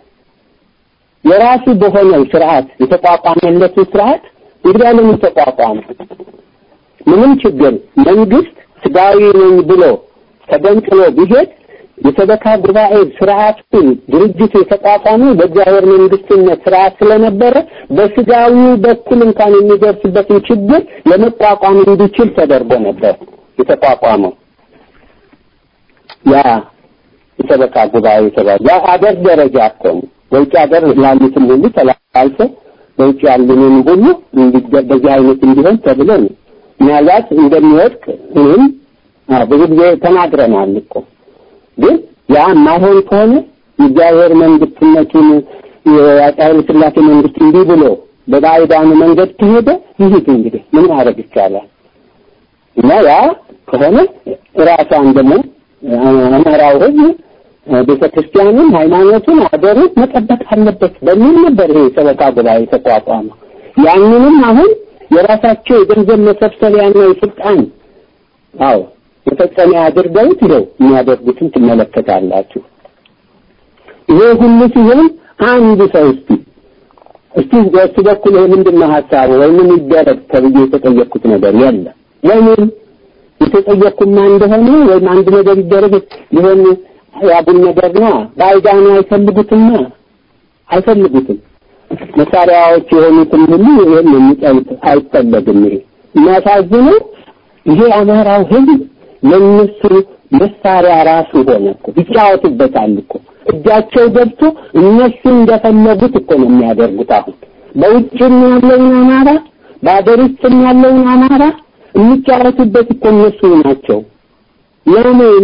የራሱ በሆነው ስርዓት የተቋቋመለቱ ስርዓት እንግዲህ ለምን ተቋቋመ? ምንም ችግር መንግስት ስጋዊ ነኝ ብሎ ተገንጥሎ ቢሄድ የሰበካ ጉባኤ ስርዓቱ ድርጅቱ የተቋቋመው በእግዚአብሔር መንግስትነት ስርዓት ስለነበረ በስጋዊው በኩል እንኳን የሚደርስበትን ችግር ለመቋቋም እንዲችል ተደርጎ ነበር የተቋቋመው። ያ የሰበካ ጉባኤ የተባለ ያ አገር ደረጃ እኮ ነው። በውጭ ሀገር ያሉትን ሁሉ ተላልፈ በውጭ ያሉንን ሁሉ በዚህ አይነት እንዲሆን ተብሎ ነው። ምናልባት እንደሚወድቅ እኔም ብዙ ጊዜ ተናግረናል እኮ ግን ያ ማይሆን ከሆነ የእግዚአብሔር መንግስትነቱን የአፄ ኃይለ ሥላሴ መንግስት እንዲህ ብሎ በባዕዳኑ መንገድ ከሄደ ይሂድ እንግዲህ ምን ማድረግ ይቻላል? እና ያ ከሆነ ራሷን ደግሞ አማራው ህዝብ ቤተ ክርስቲያኑን፣ ሃይማኖቱን፣ አገሩን መጠበቅ አለበት በሚል ነበር ይሄ ሰበካ ጉባኤ የተቋቋመ። ያንንም አሁን የራሳቸው የገንዘብ መሰብሰቢያና የስልጣን አዎ መፈጸሚያ አድርገውት ይኸው የሚያደርጉትን ትመለከታላችሁ። ይሄ ሁሉ ሲሆን አንድ ሰው እስቲ እስቲ በሱ በኩል ይሄ ምንድን ነው ሀሳቡ ወይ ምን ይደረግ ተብዬ የተጠየቅኩት ነገር የለም። ለምን የተጠየቅኩማ እንደሆነ ወይም አንድ ነገር ይደረግ ሊሆን ያቡን ነገር ነው። ባይዳኑ አይፈልጉትማ አይፈልጉትም። መሳሪያዎች የሆኑትን ሁሉ ይሄን የሚጠሉት አይፈለግም። ይሄ የሚያሳዝነው ይሄ አማራው ህዝብ ለእነሱ መሳሪያ ራሱ ሆነ እኮ ይጫወቱበታል እኮ እጃቸው ገብቶ እነሱ እንደፈለጉት እኮ ነው የሚያደርጉት። አሁን በውጭም ያለውን አማራ በአገር ውስጥም ያለውን አማራ የሚጫወቱበት እኮ እነሱ ናቸው። ለምን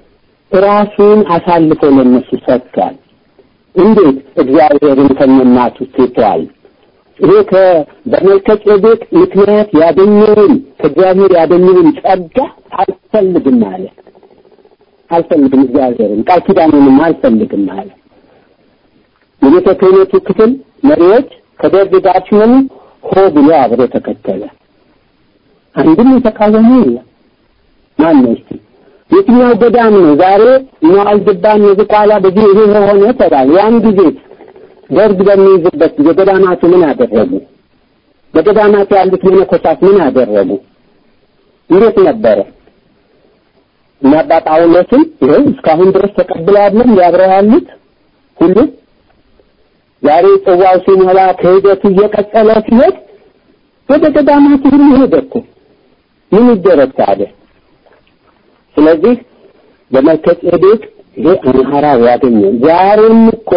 ራሱን አሳልፎ ለእነሱ ሰጥቷል። እንዴት እግዚአብሔርን ከነናቱ ትቷል። ይሄ በመልከ ጼዴቅ ምክንያት ያገኘውን ከእግዚአብሔር ያገኘውን ጸጋ አልፈልግም አለ። አልፈልግም እግዚአብሔርን ቃል ኪዳኑንም አልፈልግም አለ። የቤተ ክህነቱ ክፍል መሪዎች ከደርግ ጋር ሲሆኑ ሆ ብሎ አብሮ ተከተለ። አንድም የተቃወመ የለም። ማን ነው እስቲ? የትኛው ገዳም ነው ዛሬ ዋልድባን የዝቋላ በዚህ ይሄ ሆነ ተባለ። ያን ጊዜ ደርግ በሚይዝበት ጊዜ ገዳማቱ ምን አደረጉ? በገዳማቱ ያሉት መነኮሳት ምን አደረጉ? እንዴት ነበረ? እና አባ ጳውሎስም ይኸው እስካሁን ድረስ ተቀብለው አይደለም ሊያብረው ያሉት ሁሉ ዛሬ ጽዋው ሲሞላ ክህደቱ እየቀጠለ ሲሄድ ወደ ገዳማቱ ሁሉ ሄደ እኮ ምን ይደረግ ታዲያ? ስለዚህ በመልከ ጼዴቅ ይሄ አምሃራው ያገኘው ዛሬም እኮ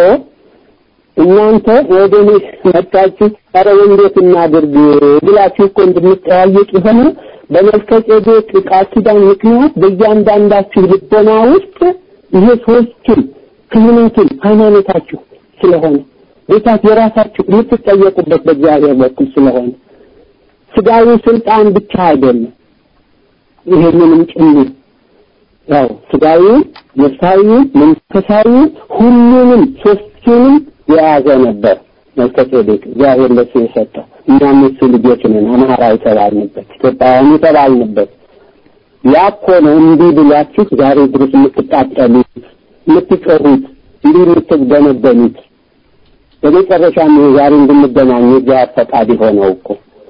እናንተ ወደ እኔ መጣችሁ ኧረ እንዴት እናድርግ ብላችሁ እኮ እንድንጠያየቅ የሆነ በመልከ ጼዴቅ ቃል ኪዳን ምክንያት በእያንዳንዳችሁ ልቦና ውስጥ ይሄ ሶስቱም ክህነቱን ሃይማኖታችሁ ስለሆነ ቤታት የራሳችሁ የምትጠየቁበት በእግዚአብሔር በኩል ስለሆነ ስጋዊ ስልጣን ብቻ አይደለም ይሄንንም ጭምር ያው ስጋዊውን፣ ነፍሳዊውን፣ መንፈሳዊውን ሁሉንም ሶስቱንም የያዘ ነበር መልከ ጼዴቅ እግዚአብሔር ለሱ የሰጠው። እኛም የሱ ልጆች ነን፣ አማራ የተባልንበት ኢትዮጵያውያን የተባልንበት ያ እኮ ነው። እንዲህ ብላችሁ ዛሬ ድረስ የምትቃጠሉት የምትጮሁት፣ እንዲህ የምትገነበኑት በመጨረሻም ዛሬ እንድንገናኝ የእግዚአብሔር ፈቃድ የሆነው እኮ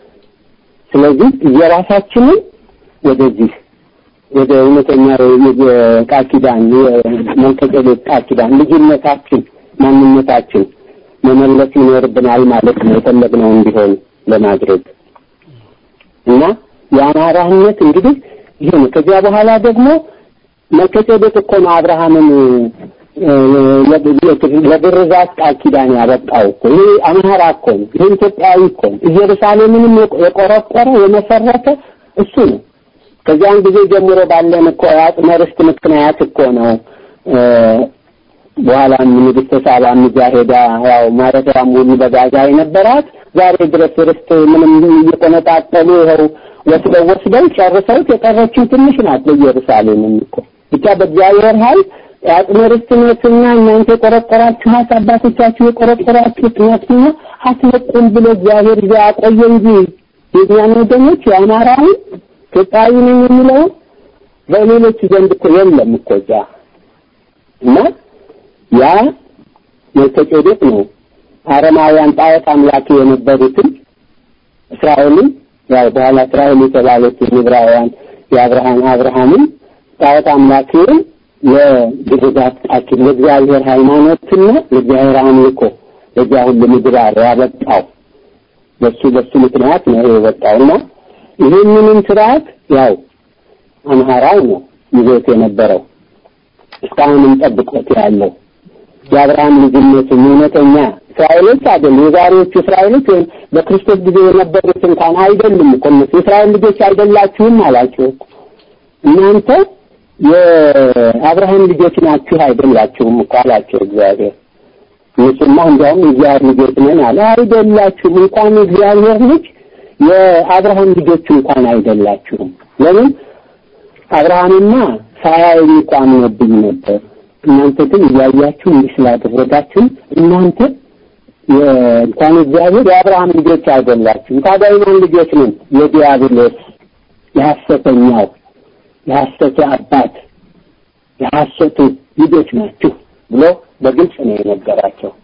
ስለዚህ የራሳችንን ወደዚህ ወደ እውነተኛ የቃል ኪዳን የመልከ ጼዴቅ ቃል ኪዳን ልጅነታችን ማንነታችን መመለስ ይኖርብናል ማለት ነው። የፈለግነው እንዲሆን ለማድረግ እና የአማራነት እንግዲህ ይሄ ነው። ከዚያ በኋላ ደግሞ መልከ ጼዴቅ እኮ ነው አብርሃምን ለግርዛት ቃል ኪዳን ያበቃው እኮ ይሄ አማራ እኮ ነው። ይሄ ኢትዮጵያዊ እኮ ነው። ኢየሩሳሌምንም የቆረቆረ የመሰረተ እሱ ነው። ከዚያን ጊዜ ጀምሮ ባለን እኮ የአጽመ ርስት ምክንያት እኮ ነው በኋላም ንግስተ ሳባም እዚያ ሄዳ ያው ማረፊያም ሁሉ በጋዛ የነበራት ዛሬ ድረስ ርስት ምንም እየቆነጣጠሉ ይኸው ወስደው ወስደው ጨርሰውት የቀረችው ትንሽ ናት። በኢየሩሳሌምም እኮ ብቻ በእግዚአብሔር ኃይል የአጽመ ርስትነትና እናንተ የቆረቆራችኋት አባቶቻችሁ የቆረቆራችሁት ነትና አትለቁም ብሎ እግዚአብሔር ይዞ አቆየ እንጂ የእኛን ወገኖች የአማራውን ኢትዮጵያዊ ነኝ የሚለውን በሌሎች ዘንድ እኮ የለም እኮ እዛ እና ያ መልከ ጼዴቅ ነው አረማውያን ጣዖት አምላኪ የነበሩትን እስራኤልን ያው በኋላ እስራኤል የተባሉት ዕብራውያን የአብርሃም አብርሃምን ጣዖት አምላኪውን ለግዛት ቃችን ለእግዚአብሔር ሃይማኖትና ለእግዚአብሔር አምልኮ ለዚያ ሁሉ ምግባር ያበቃው በሱ በሱ ምክንያት ነው የወጣውና ይህንንም ስርዓት ያው አምሃራው ነው ይዞት የነበረው እስካሁንም ጠብቆት ያለው የአብርሃም ልጅነቱን እውነተኛ እስራኤሎች አይደሉም። የዛሬዎቹ እስራኤሎች ወይም በክርስቶስ ጊዜ የነበሩት እንኳን አይደሉም እኮ እነሱ የእስራኤል ልጆች አይደላችሁም አላቸው እኮ እናንተ የአብርሃም ልጆች ናችሁ አይደላችሁም እኮ አላቸው እግዚአብሔር። እነሱማ እንዲያውም የእግዚአብሔር ልጆች ነን አለ። አይደላችሁም፣ እንኳን የእግዚአብሔር ልጅ የአብርሃም ልጆች እንኳን አይደላችሁም። ለምን አብርሃምማ ሳያየኝ እኮ አምኖብኝ ነበር። እናንተ ግን እያያችሁ እንዲህ ስላደረጋችሁ እናንተ እንኳን እግዚአብሔር የአብርሃም ልጆች አይደላችሁም። ታዲያ የማን ልጆች ነን? የዲያብሎስ የሐሰተኛው የሐሰቱ አባት የሐሰቱ ልጆች ናችሁ ብሎ በግልጽ ነው የነገራቸው።